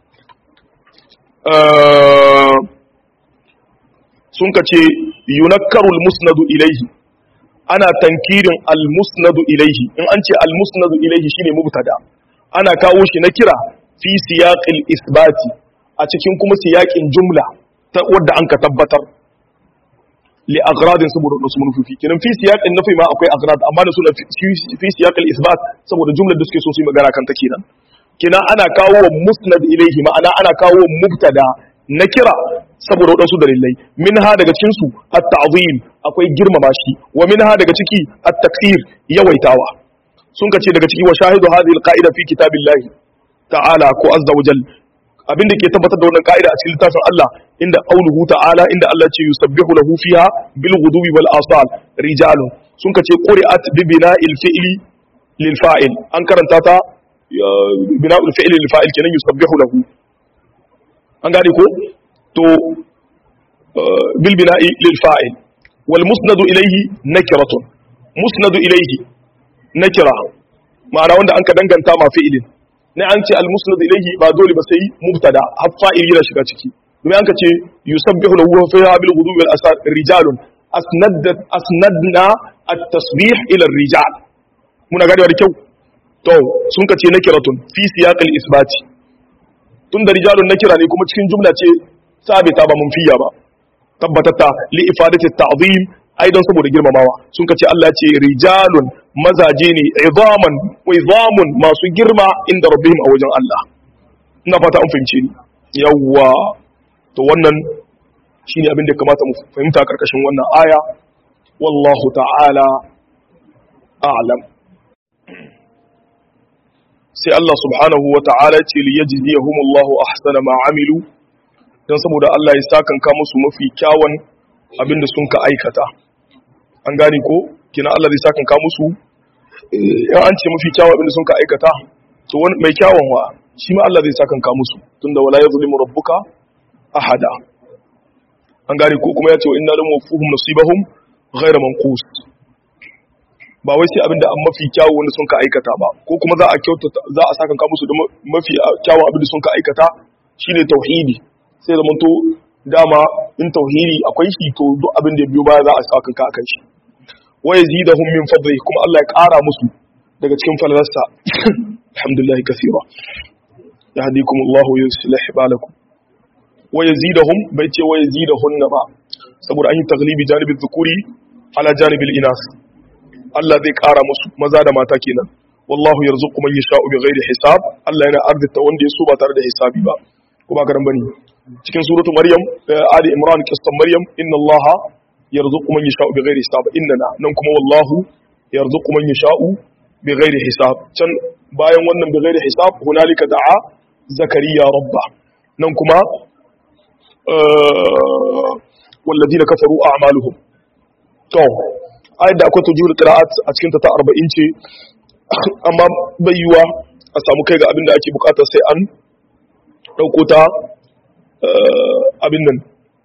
sun ka ce yunakkarul musnadu ilaihi ana tankirin almusnadu ilaihi in an ce almusnadu ilaihi shine mubtada ana kawo shi na kira fi siyaqil isbati a cikin kuma siyaqin jumla ta wadda an ka tabbatar li agradin saboda wasu manufofi kenan fi siyaqin nafi ma akwai agrad amma da suna fi siyaqil isbat saboda jumlar da suke so su yi magana kan ta kenan kenan ana kawo wa musnad ilaihi ma'ana ana kawo wa mubtada na kira saboda waɗansu dalilai min ha daga cikinsu at-ta'zim akwai girmama shi wa min ha daga ciki at-taksir yawaitawa sun kace daga ciki wa shahidu hadhihi al-qa'ida fi kitabillahi ta'ala ko azza wa jal abinda ke tabbatar da wannan ka'ida a cikin littafin Allah inda qauluhu ta'ala inda Allah ce yusabbihu lahu fiha bil ghudubi wal asal rijalun sun kace quri'at bi bina'il fi'li lil fa'il an karanta ta bina'ul fi'li lil fa'il kenan yusabbihu lahu an gane ko to bil bina'i lil fa'il wal musnadu ilayhi nakratun musnadu ilayhi nakira ma'ana wanda an ka danganta ma fi'ilin ne an ce al musnadu ilayhi ba dole ba sai mubtada har fa'il yana shiga ciki domin an ka ce yusabbihu lahu wa fiha bil ghudwi wal asar rijalun asnadna asnadna at tasbih ila ar rijal muna ganewa da kyau to sun ka ce nakiratun fi siyaqil isbati tun da rijalun na kira ne kuma cikin jumla ce sabita ba mun fiya ba tabbatatta li ifadati ta'zim ai don saboda girmamawa sun kace Allah ce rijalun mazaje ne izaman wa izamun masu girma inda rabbihim a wajen Allah ina fata an fahimce ni yawwa to wannan shine abin da kamata mu fahimta karkashin wannan aya wallahu ta'ala a'lam sai Allah subhanahu wa ta'ala ce li yajziyahumullahu ahsana ma amilu dan saboda Allah ya sakanka musu mafi kyawun abinda sun ka aikata an gane ko kina Allah zai sakanka musu yan an ce mafi kyawun abinda sun ka aikata to wani mai kyawun wa shi ma Allah zai sakanka musu tunda wala yazlimu rabbuka ahada an gane ko kuma ya ce wa inna lam wafuhum nasibahum ghayra manqus ba wai sai abinda an mafi kyawu wanda sun ka aikata ba ko kuma za a kyautata za a saka musu da mafi kyawun abinda sun ka aikata shine tauhidi sai zaman to dama in tauhidi akwai shi to duk abin da biyo baya za a saka ka akan shi wa yazidahum min fadli kuma Allah ya ƙara musu daga cikin falalarsa alhamdulillah kaseera yahdikum Allah wa yuslih balakum wa yazidahum bai ce wa yazidahunna ba saboda an yi taglibi janibin dhukuri ala janibil inas Allah zai ƙara musu maza da mata kenan wallahu yarzuqu man yasha'u bighairi hisab Allah yana arzita wanda ya so ba tare da hisabi ba ko ba garan bane cikin suratu maryam ali imran qissan maryam inna Allah yarzuqu man yasha'u bighairi hisab innana nan kuma wallahu yarzuqu man yasha'u bighairi hisab can bayan wannan bighairi hisab hunalika da'a zakariya rabba nan kuma والذين كفروا أعمالهم to ayat da akwai tujur qira'at a cikin ta 40 ce amma bayyuwa a samu kai ga abin da ake bukata sai an dauko ta abin nan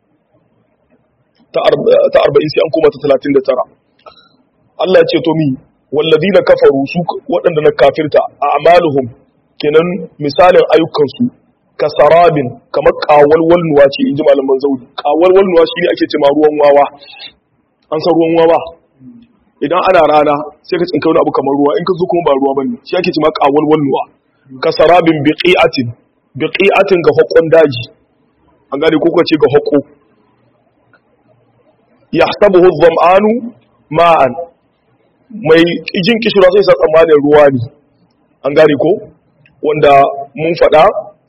ta 40 sai an koma ta 39 Allah ya ce to mi walladina kafaru su waɗanda na kafirta a amaluhum kenan misalin ayyukansu kasarabin kamar kawalwalnuwa ce in ji malaman zaudi kawalwalnuwa shi ne ake ce ma ruwan wawa an san ruwan wawa idan ana rana sai ka tsinka wani abu kamar ruwa in ka zo kuma ba ruwa bane shi ake ce ma kawalwalnuwa kasarabin biqi'atin biqi'atin ga hokon daji an gane ko ce ga hoko yahsabuhu dhama'anu ma'an mai jin kishira sai sa tsammanin ruwa ne an gane ko wanda mun faɗa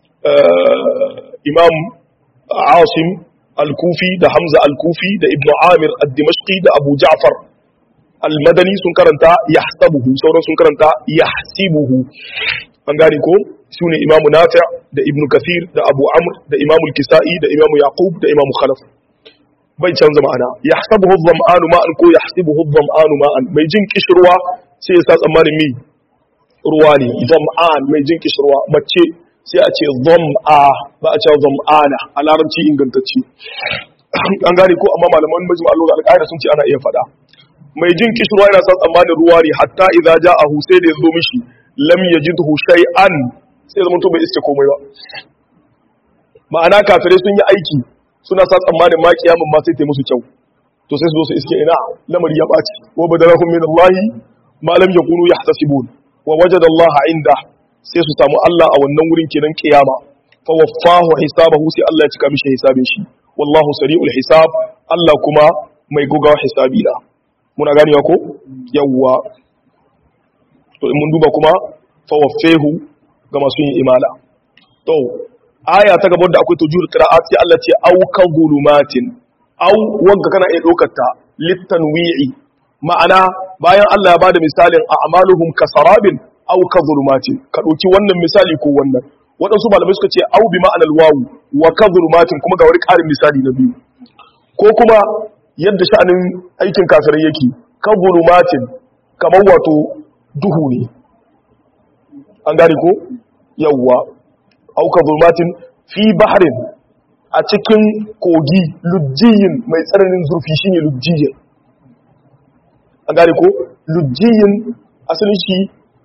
imam asim al-kufi da hamza al-kufi da ibnu amir al-dimashqi da abu ja'far al-madani sun karanta yahsabuhu sauran sun karanta yahsibuhu an gane ko sune imam nafi' da ibnu kathir da abu amr da imam al-kisai da imam yaqub da imam khalaf bai canza ma'ana yahsabuhu adh-dhama'anu ma'an ko yahsibuhu adh-dhama'anu ma'an mai jin kishirwa sai ya sa tsammanin mi ruwa ne dhama'an mai jin kishirwa mace sai a ce dham'a ba a ce dham'ana a larabci ingantacce an gane ko amma malaman majmu al al sun ce ana iya fada mai jin kishirwa yana sa tsammanin ruwa ne hatta idza ja'ahu sai da yazo mishi lam yajidhu shay'an sai zama to bai iske komai ba ma'ana kafirai sun yi aiki suna sa tsammanin ma kiyamun ma sai ta musu kyau to sai su zo su iske ina lamari ya ɓaci wa badarahum min Allah ma lam yakunu yahtasibun wa wajada Allah inda sai su samu Allah a wannan wurin kenan kiyama fa waffahu hisabahu sai Allah ya cika mishi hisabin shi wallahu sari'ul hisab Allah kuma mai gogawa hisabi da muna ganewa ko yawwa to in mun duba kuma fa waffahu ga masu yin imala to aya ta gaban da akwai tujur qira'at sai Allah ce au ka zulumatin au wanda kana iya dokar ta litanwi'i ma'ana bayan Allah ya bada misalin a amaluhum kasarabin au ka zulumatin ka dauki wannan misali ko wannan waɗansu malamai suka ce au bi ma'anar wawu wa ka zulumatin kuma ga wani ƙarin misali na biyu ko kuma yadda sha'anin aikin kafirai yake ka zulumatin kamar wato duhu ne an gane ko yawwa auka zulmatin fi baharin a cikin kogi lujjiyin mai tsananin zurfi shine lujjiyin a gane ko lujjiyin asalin shi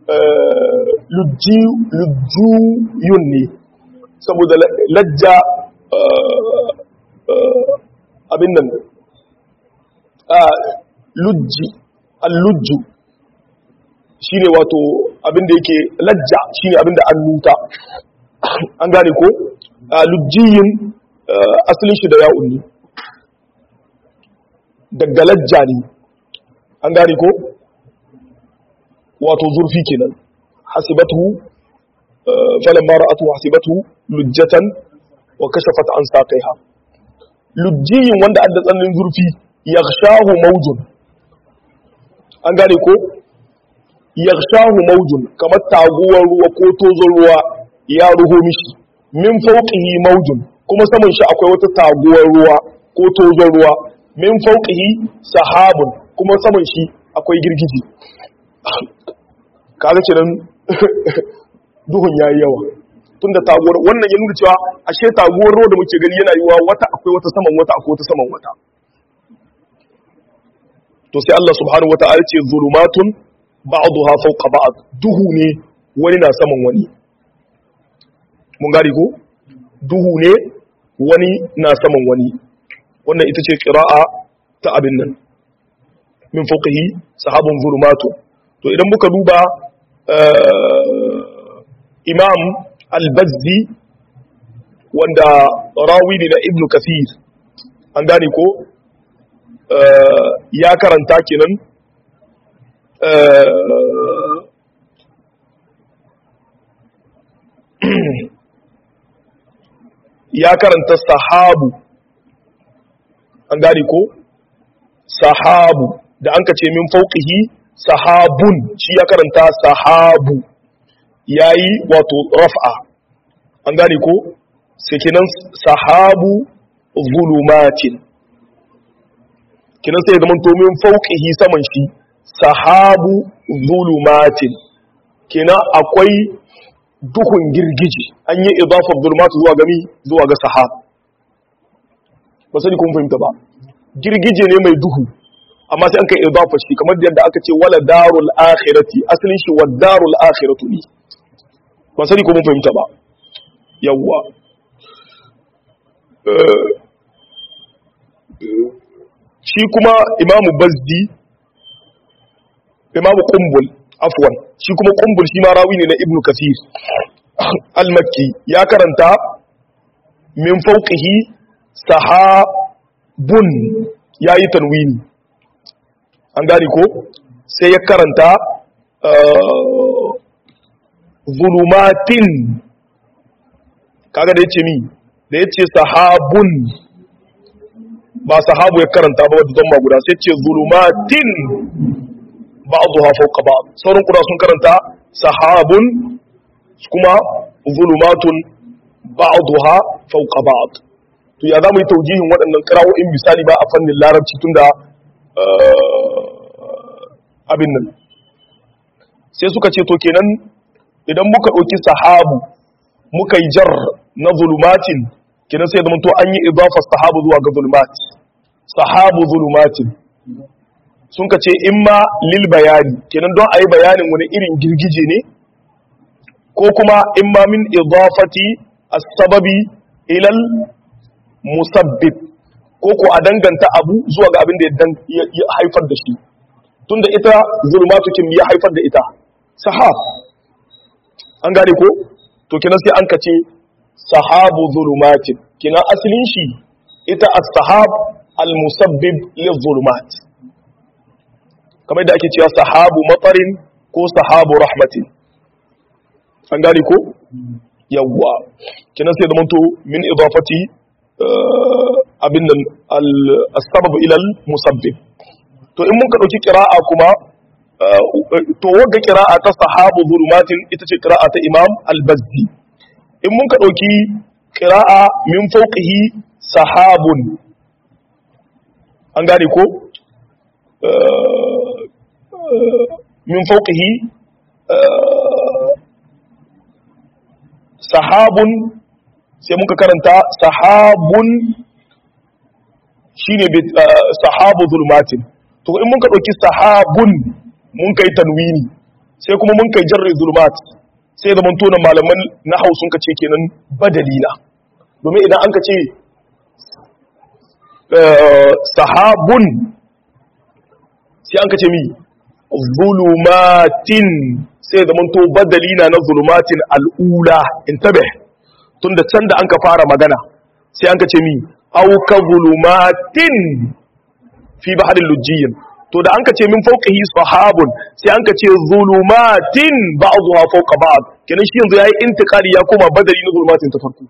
lujjiyun ne saboda lajja abin nan lujji allujju shine wato abin da yake lajja shine abin da an nuta an gane ko lujjiyin asalin shi da ya'un ne daga lajja ne an gane ko wato zurfi kenan hasibatu falan mara atu hasibatu lujjatan wa kashafat an saqaiha lujjiyin wanda adda tsananin zurfi yaghshahu mawjun an gane ko yaghshahu mawjun kamar taguwar ruwa ko tozon ruwa ya ruho mishi min fauqihi mawjun kuma saman shi akwai wata taguwar ruwa ko tozon ruwa min fauqihi sahabun kuma saman shi akwai girgiji kaga kenan duhun yayi yawa tunda taguwar wannan ya nuna cewa ashe taguwar ruwa da muke gani yana yiwa wata akwai wata saman wata akwai wata saman wata to sai Allah subhanahu wata'ala ce zulumatun ba'daha fawqa ba'd duhu ne wani na saman wani mun gari ko duhu ne wani na saman wani wannan ita ce qira'a ta abin nan min fawqihi sahabun zulumatun to idan muka duba imam al-bazzi wanda rawi ne na ibnu kathir an gane ko ya karanta kenan ya karanta sahabu an gane ko sahabu da an ka ce min fauqihi sahabun shi ya karanta sahabu yayi wato raf'a an gane ko sai kenan sahabu zulumatin kenan sai zaman to min fauqihi saman shi sahabu zulumatin kenan akwai duhun girgiji an yi idafar zulumatu zuwa gami zuwa ga sahab ba sani kun fahimta ba girgije ne mai duhu amma sai an kai idafa shi kamar yadda aka ce wala darul akhirati asalin shi wa darul akhiratu ne ba sani ko mun fahimta ba yawwa shi kuma imamu bazdi imamu kumbul afwan shi kuma kumbul shi ma rawi ne na ibnu kathir al-makki ya karanta min fawqihi sahabun yayi tanwini an gane ko sai ya karanta zulumatin kaga da yace mi da yace sahabun ba sahabu ya karanta ba wadda zama guda sai ce zulumatin ba'dha fawqa ba'd sauran kuda sun karanta sahabun kuma zulumatun ba'dha fawqa ba'd to ya zamu yi taujihin waɗannan qira'o'in misali ba a fannin larabci tunda abin nan sai suka ce to kenan idan muka ɗauki sahabu muka yi jar na zulumatin kenan sai zama to an yi idafar sahabu zuwa ga zulumat sahabu zulumatin sun ka ce in ma lil bayani kenan don a yi bayanin wani irin girgije ne ko kuma in ma min idafati as-sababi ilal musabbib ko ko a danganta abu zuwa ga abin da ya haifar da shi tunda ita zulmatukin ya haifar da ita sahab an gane ko to kenan sai an kace sahabu zulumatin kenan asalin shi ita as-sahab al-musabbib lil-zulumat kamar da ake cewa sahabu matarin ko sahabu rahmatin an gane ko yawwa kenan sai zamanto min idafati abin nan al-sabab ila al-musabbib to in mun ka dauki qira'a kuma to wanda qira'a ta sahabu zulumatin ita ce qira'a ta imam al-bazzi in mun ka dauki qira'a min fawqihi sahabun an gane ko min fawqihi sahabun sai muka karanta sahabun shine sahabu zulmatin to in muka dauki sahabun mun kai tanwini sai kuma mun kai jarri zulmat sai da tona malaman na hausun ka ce kenan badalina domin idan an ka ce sahabun sai an ka ce mi zulumatin sai da to badalina na zulumatin al'ula intabe tunda can da an ka fara magana sai an ka ce mi auka zulumatin fi baharin lujjiyin to da an ka ce min fauqihi sahabun sai an ka ce zulumatin ba'dha fawqa ba'd kenan shi yanzu yayi intiqali ya koma badali na zulumatin ta farko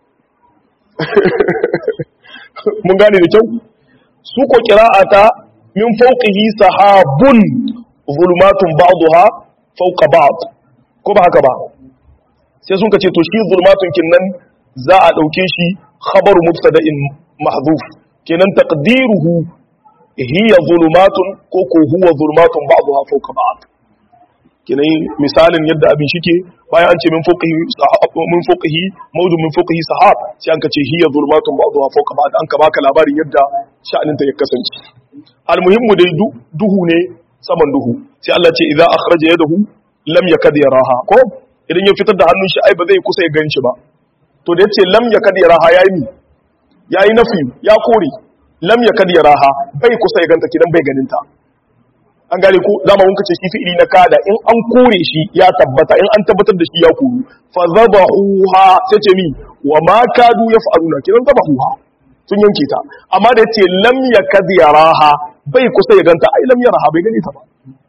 mun gane da kyau su ko qira'ata min fauqihi sahabun zulumatun ba'dha fawqa ba'd ko ba haka ba sai sun ka ce to shi zulumatun kinnan za a dauke shi khabaru mubtada'in mahdhuf kenan taqdiruhu hiya zulumatun ko ko huwa zulumatun ba'daha fawqa ba'd kinai misalin yadda abin shike bayan an ce min fawqihi min fawqihi mawjun min fawqihi sahab sai an kace hiya zulmatun ba'daha fawqa ba'd an ka baka labarin yadda sha'anin ta ya kasance almuhimmu dai duhu ne saman duhu sai Allah ce idza akhraja yadahu lam yakad yaraha ko idan ya fitar da hannun shi ai ba zai kusa ya ganshi ba to da yace lam yakad yaraha yayi mi yayi nafi ya kore lam yakad yaraha bai kusa ya ganta kidan bai ganinta an gane ko zama mun kace shi fi'ili na kada in an kore shi ya tabbata in an tabbatar da shi ya koru fa zabahuha sai ce mi wa ma kadu yaf'aluna kidan zabahuha sun yanke ta amma da yace lam yakad yaraha bai kusa ya ganta ai lam yaraha bai gane ta ba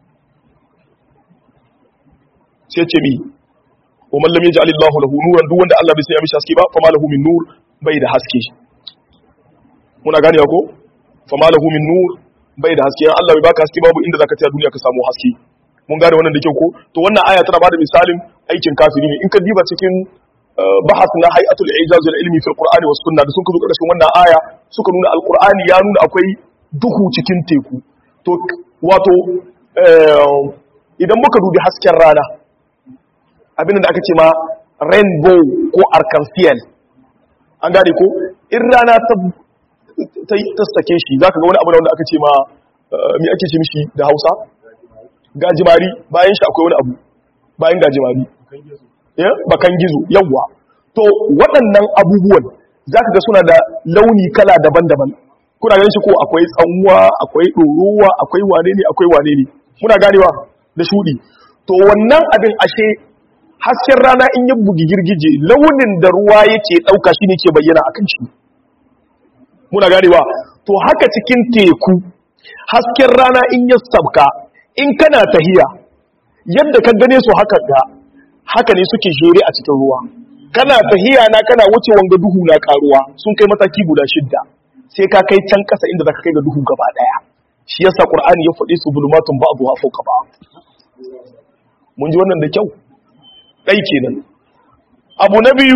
sai ce mi wa man lam yaj'al Allahu lahu nuran duk wanda Allah bai sai ya mishi haske ba fa ma lahu min nur bai da haske muna gane ko fa ma lahu min nur bai da haske Allah bai baka haske babu inda zaka tsaya duniya ka samu haske mun gane wannan da kyau ko to wannan aya tana bada misalin aikin kafiri ne in ka diba cikin bahas na hay'atul ijaz al ilmi fil qur'ani was sunna da sun ka zo karshen wannan aya suka nuna alqur'ani ya nuna akwai duhu cikin teku to wato idan muka dubi hasken rana abin da aka ce ma rainbow ko arc-en-ciel an gane ko in rana ta ta sake shi za ka ga wani abu da wanda aka ce ma mi ake ce mishi da hausa gajimari bayan shi akwai wani abu bayan gajimari bakan gizo yawwa to waɗannan abubuwan za ka ga suna da launi kala daban-daban kuna ganin shi ko akwai tsanwa akwai ɗorowa akwai wane ne akwai wane ne muna ganewa da shuɗi to wannan abin ashe hasken rana in ya bugi girgije launin da ruwa yake ɗauka shi ne ke bayyana akan shi muna ganewa to haka cikin teku hasken rana in ya sabka in kana tahiya yadda ka gane su haka ga haka ne suke jere a cikin ruwa kana tahiya na kana wuce wanga duhu na karuwa sun kai mataki guda shidda sai ka kai can kasa inda zaka kai ga duhu gaba daya shi yasa qur'ani ya faɗi su bulumatun ba'dha fawqa ba'd mun ji wannan da kyau dai kenan abu na biyu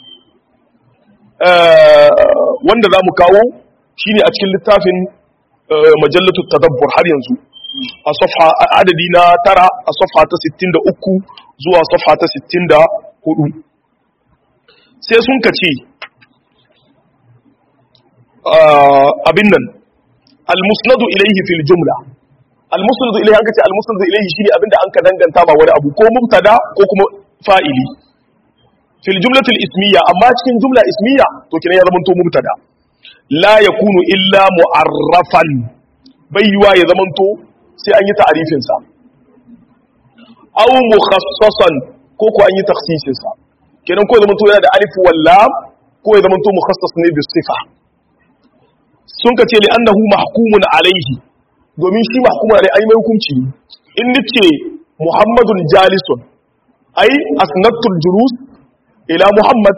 wanda za mu kawo shi ne a cikin littafin majallatu tadabbur har yanzu a safha adadi na tara a safha ta 63 zuwa safha ta 64 sai sun kace abin nan almusnadu ilaihi fil jumla almusnadu ilaihi an kace almusnadu ilaihi shine abinda an ka danganta ba wani abu ko mubtada ko kuma fa'ili fil jumlatil ismiya amma cikin jumla ismiya to kina ya zamanto mubtada la yakunu illa mu'arrafan baiwa ya zamanto sai an yi ta'rifin sa aw mukhassasan ko ko an yi takhsisin sa kenan ko ya zamanto yana da alif wal lam ko ya zamanto mukhassas ne bi sifa sun ka ce li annahu mahkumun alaihi domin shi mahkumun alaihi ai mai hukunci in nace muhammadun jalisun ai asnatul julus ila Muhammad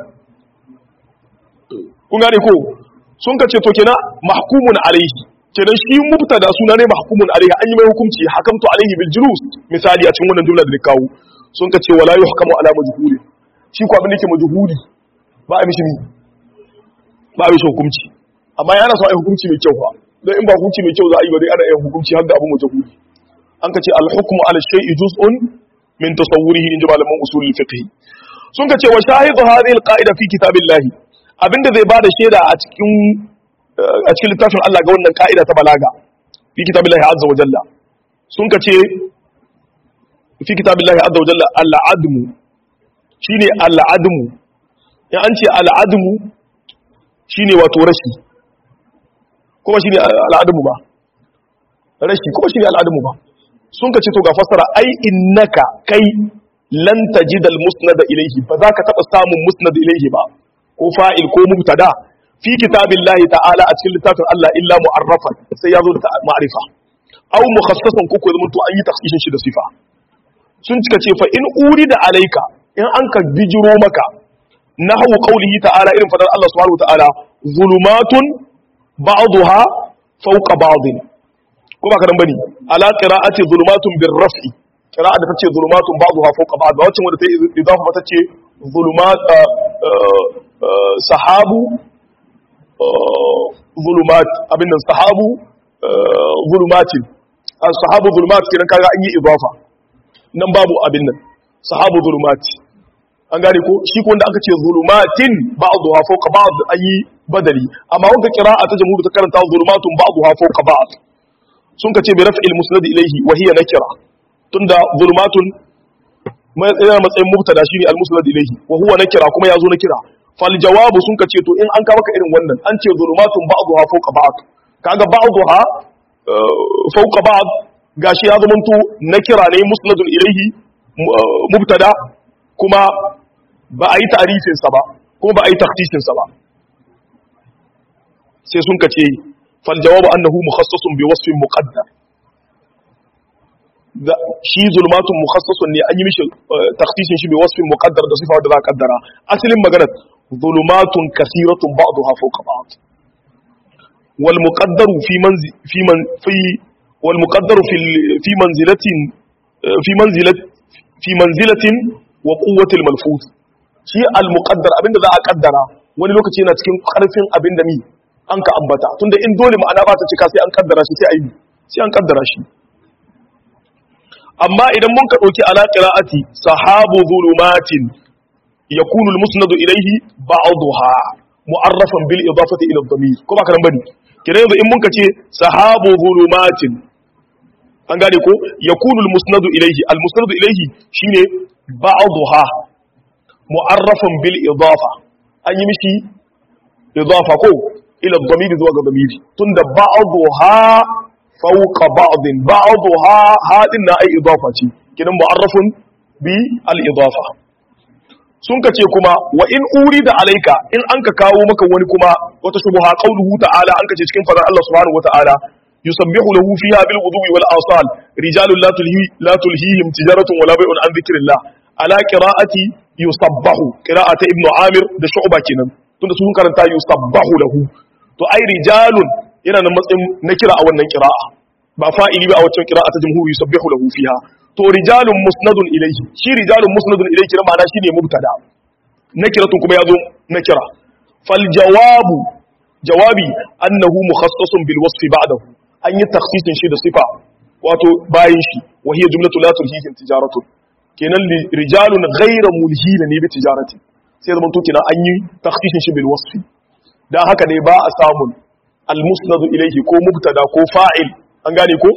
kun gane ko sun ka ce to kenan mahkumun alaihi kenan shi mubtada suna ne mahkumun alaihi an yi mai hukunci hakamtu alaihi bil julus misali a cikin wannan jumla da kawo sun ka ce wala yuhkamu ala majhuli shi ko abin da yake majhuli ba a mishi ba a mishi hukunci amma yana so a yi hukunci mai kyau fa don in ba hukunci mai kyau za a yi ba dai ana yin hukunci har da abu majhuli an ka ce al hukmu ala shay'i juz'un min tasawwurihi in ji malaman usulul fiqh sun ka ce wa shahidu hadhihi alqa'ida fi kitabillahi abinda zai bada shaida a cikin a cikin littafin Allah ga wannan ka'ida ta balaga fi kitabillahi azza wa jalla sun ka ce fi kitabillahi azza wa jalla al-admu shine al-admu ya an ce al-admu shine wato rashi kuma shine al-admu ba rashi kuma shine al-admu ba sun ka ce to ga fasara ai innaka kai lan tajid al-musnad ilayhi ba za ka taba samun musnad ilayhi ba ko fa'il ko mubtada fi kitabillahi ta'ala a cikin littafin Allah illa mu'arrafan sai ya zo da ma'rifa aw mukhassasan ko ko zaman to an yi takhsisin shi da sifa sun cika ce fa in urida alayka in an ka bijiro maka nahwu qawlihi ta'ala irin fadar Allah subhanahu wa ta'ala zulumatun ba'daha fawqa ba'din ko ba karan bane ala qira'ati zulumatun birraf'i qira'a da tace zulumatun ba'daha fawqa ba'd ba wacce wanda ta idafa mata ce zulumat sahabu zulumat abin nan sahabu zulumatin sahabu zulumat kiran kaga an yi idafa nan babu abin nan sahabu zulumati an gane ko shi ko wanda aka ce zulumatin ba'dha fawqa ba'd ayi badali amma wanda qira'a ta jamhur ta karanta zulumatun ba'dha fawqa ba'd sun ka ce bi raf'il musnad ilayhi wa hiya nakira tunda zulumatun yana matsayin mubtada shine al musnad ilayhi wa huwa nakira kuma yazo nakira fal jawabu sun ka ce to in an ka maka irin wannan an ce zulumatun ba'dha fawqa ba'd kaga ba'dha fawqa ba'd gashi ya zamanto nakira ne musnadun ilayhi mubtada kuma ba a yi ta'arifinsa ba kuma ba a yi taktishinsa ba sai sun kace fal jawabu annahu mukhassasun bi wasfin muqaddar da shi zulmatun mukhassasun ne an yi mishi taktishin shi bi wasfin muqaddar da sifa da za a kaddara asalin magana zulumatun kasiratun ba'daha fawqa ba'd wal muqaddaru fi manzi fi man fi wal muqaddaru fi fi manzilatin fi manzilat fi manzilatin wa quwwatil malfuz shi al muqaddar abinda za a kaddara wani lokaci yana cikin karfin abinda mi an ka ambata tunda in dole ma'ana ba ta cika sai an kaddara shi sai ayi sai an kaddara shi amma idan mun ka dauki ala qira'ati sahabu zulumatin yakunu al musnadu ilayhi ba'daha mu'arrafan bil idafati ila ad-damir ko ba karan bane kire yanzu in mun ka ce sahabu zulumatin an gane ko yakunu al musnadu ilayhi al musnadu ilayhi shine ba'daha mu'arrafan bil idafa an yi mishi idafa ko ila dhamiri zuwa ga dhamiri tunda ba'daha fawqa ba'din ba'daha hadin na ai idafa ce kidan mu'arrafun bi al idafa sun ka ce kuma wa in urida alayka in an ka kawo maka wani kuma wata shubha qauluhu ta'ala an ka ce cikin fadar Allah subhanahu wa ta'ala يسبح له فيها بالغدو والآصال رجال لا تلهي لا تلهيهم تجارة ولا بيع عن ذكر الله على قراءة يسبح قراءة ابن عامر ده شعبة كنن tunda sun karanta yusabbahu lahu to ai rijalun yana nan matsayin na kira a wannan qira'a ba fa'ili ba a waccan qira'a ta jumhur yusabbihu lahu fiha to rijalun musnadun ilayhi shi rijalun musnadun ilayhi kira ma'ana shine mubtada nakiratun kuma yazo nakira fal jawabu jawabi annahu mukhassasun bil wasfi ba'dahu an yi takhsisin shi da sifa wato bayan shi wa hiya jumlatu la tulhihim tijaratun kenan rijalun ghayra mulhina ne bi tijarati sai zaman to kenan an yi takhsisin shi bil wasfi dan haka ne ba a samun al musnad ilayhi ko mubtada ko fa'il an gane ko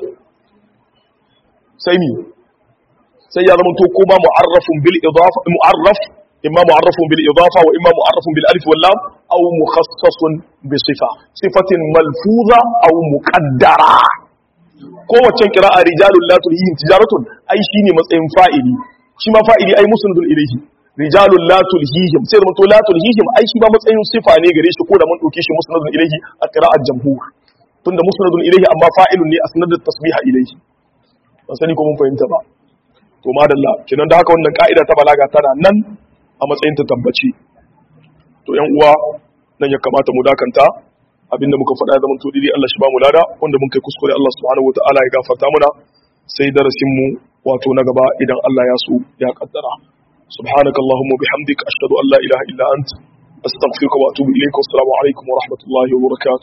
sai mi sai ya zama to ko ba mu'arrafun bil idafa mu'arraf imma mu'arrafun bil idafa wa imma mu'arrafun bil alif wal lam aw mukhassasun bi sifa sifatin malfuza aw muqaddara kowace qira'a rijalul la tulhihim tijaratun ai shine matsayin fa'ili shi ma fa'ili ai musnadun ilayhi rijalul la tulhihim sai da mutu la tulhihim ai shi ba matsayin sifa ne gare shi ko da mun dauke shi musnadun ilayhi a qira'at jamhur tunda musnadun ilayhi amma fa'ilun ne asnadat tasbiha ilayhi ban sani ko mun fahimta ba to madalla kinan da haka wannan ka'ida ta balaga tana nan a matsayin ta tabbaci to yan uwa nan ya kamata mu dakanta abinda muka faɗa zaman to dai Allah shi ba mu lada wanda mun kai kuskure Allah subhanahu wataala ya gafarta muna sai darasin mu wato na gaba idan Allah ya so ya kaddara subhanaka allahumma bihamdika ashhadu an la ilaha illa anta astaghfiruka wa atubu ilayka wassalamu alaikum wa rahmatullahi wa barakatuh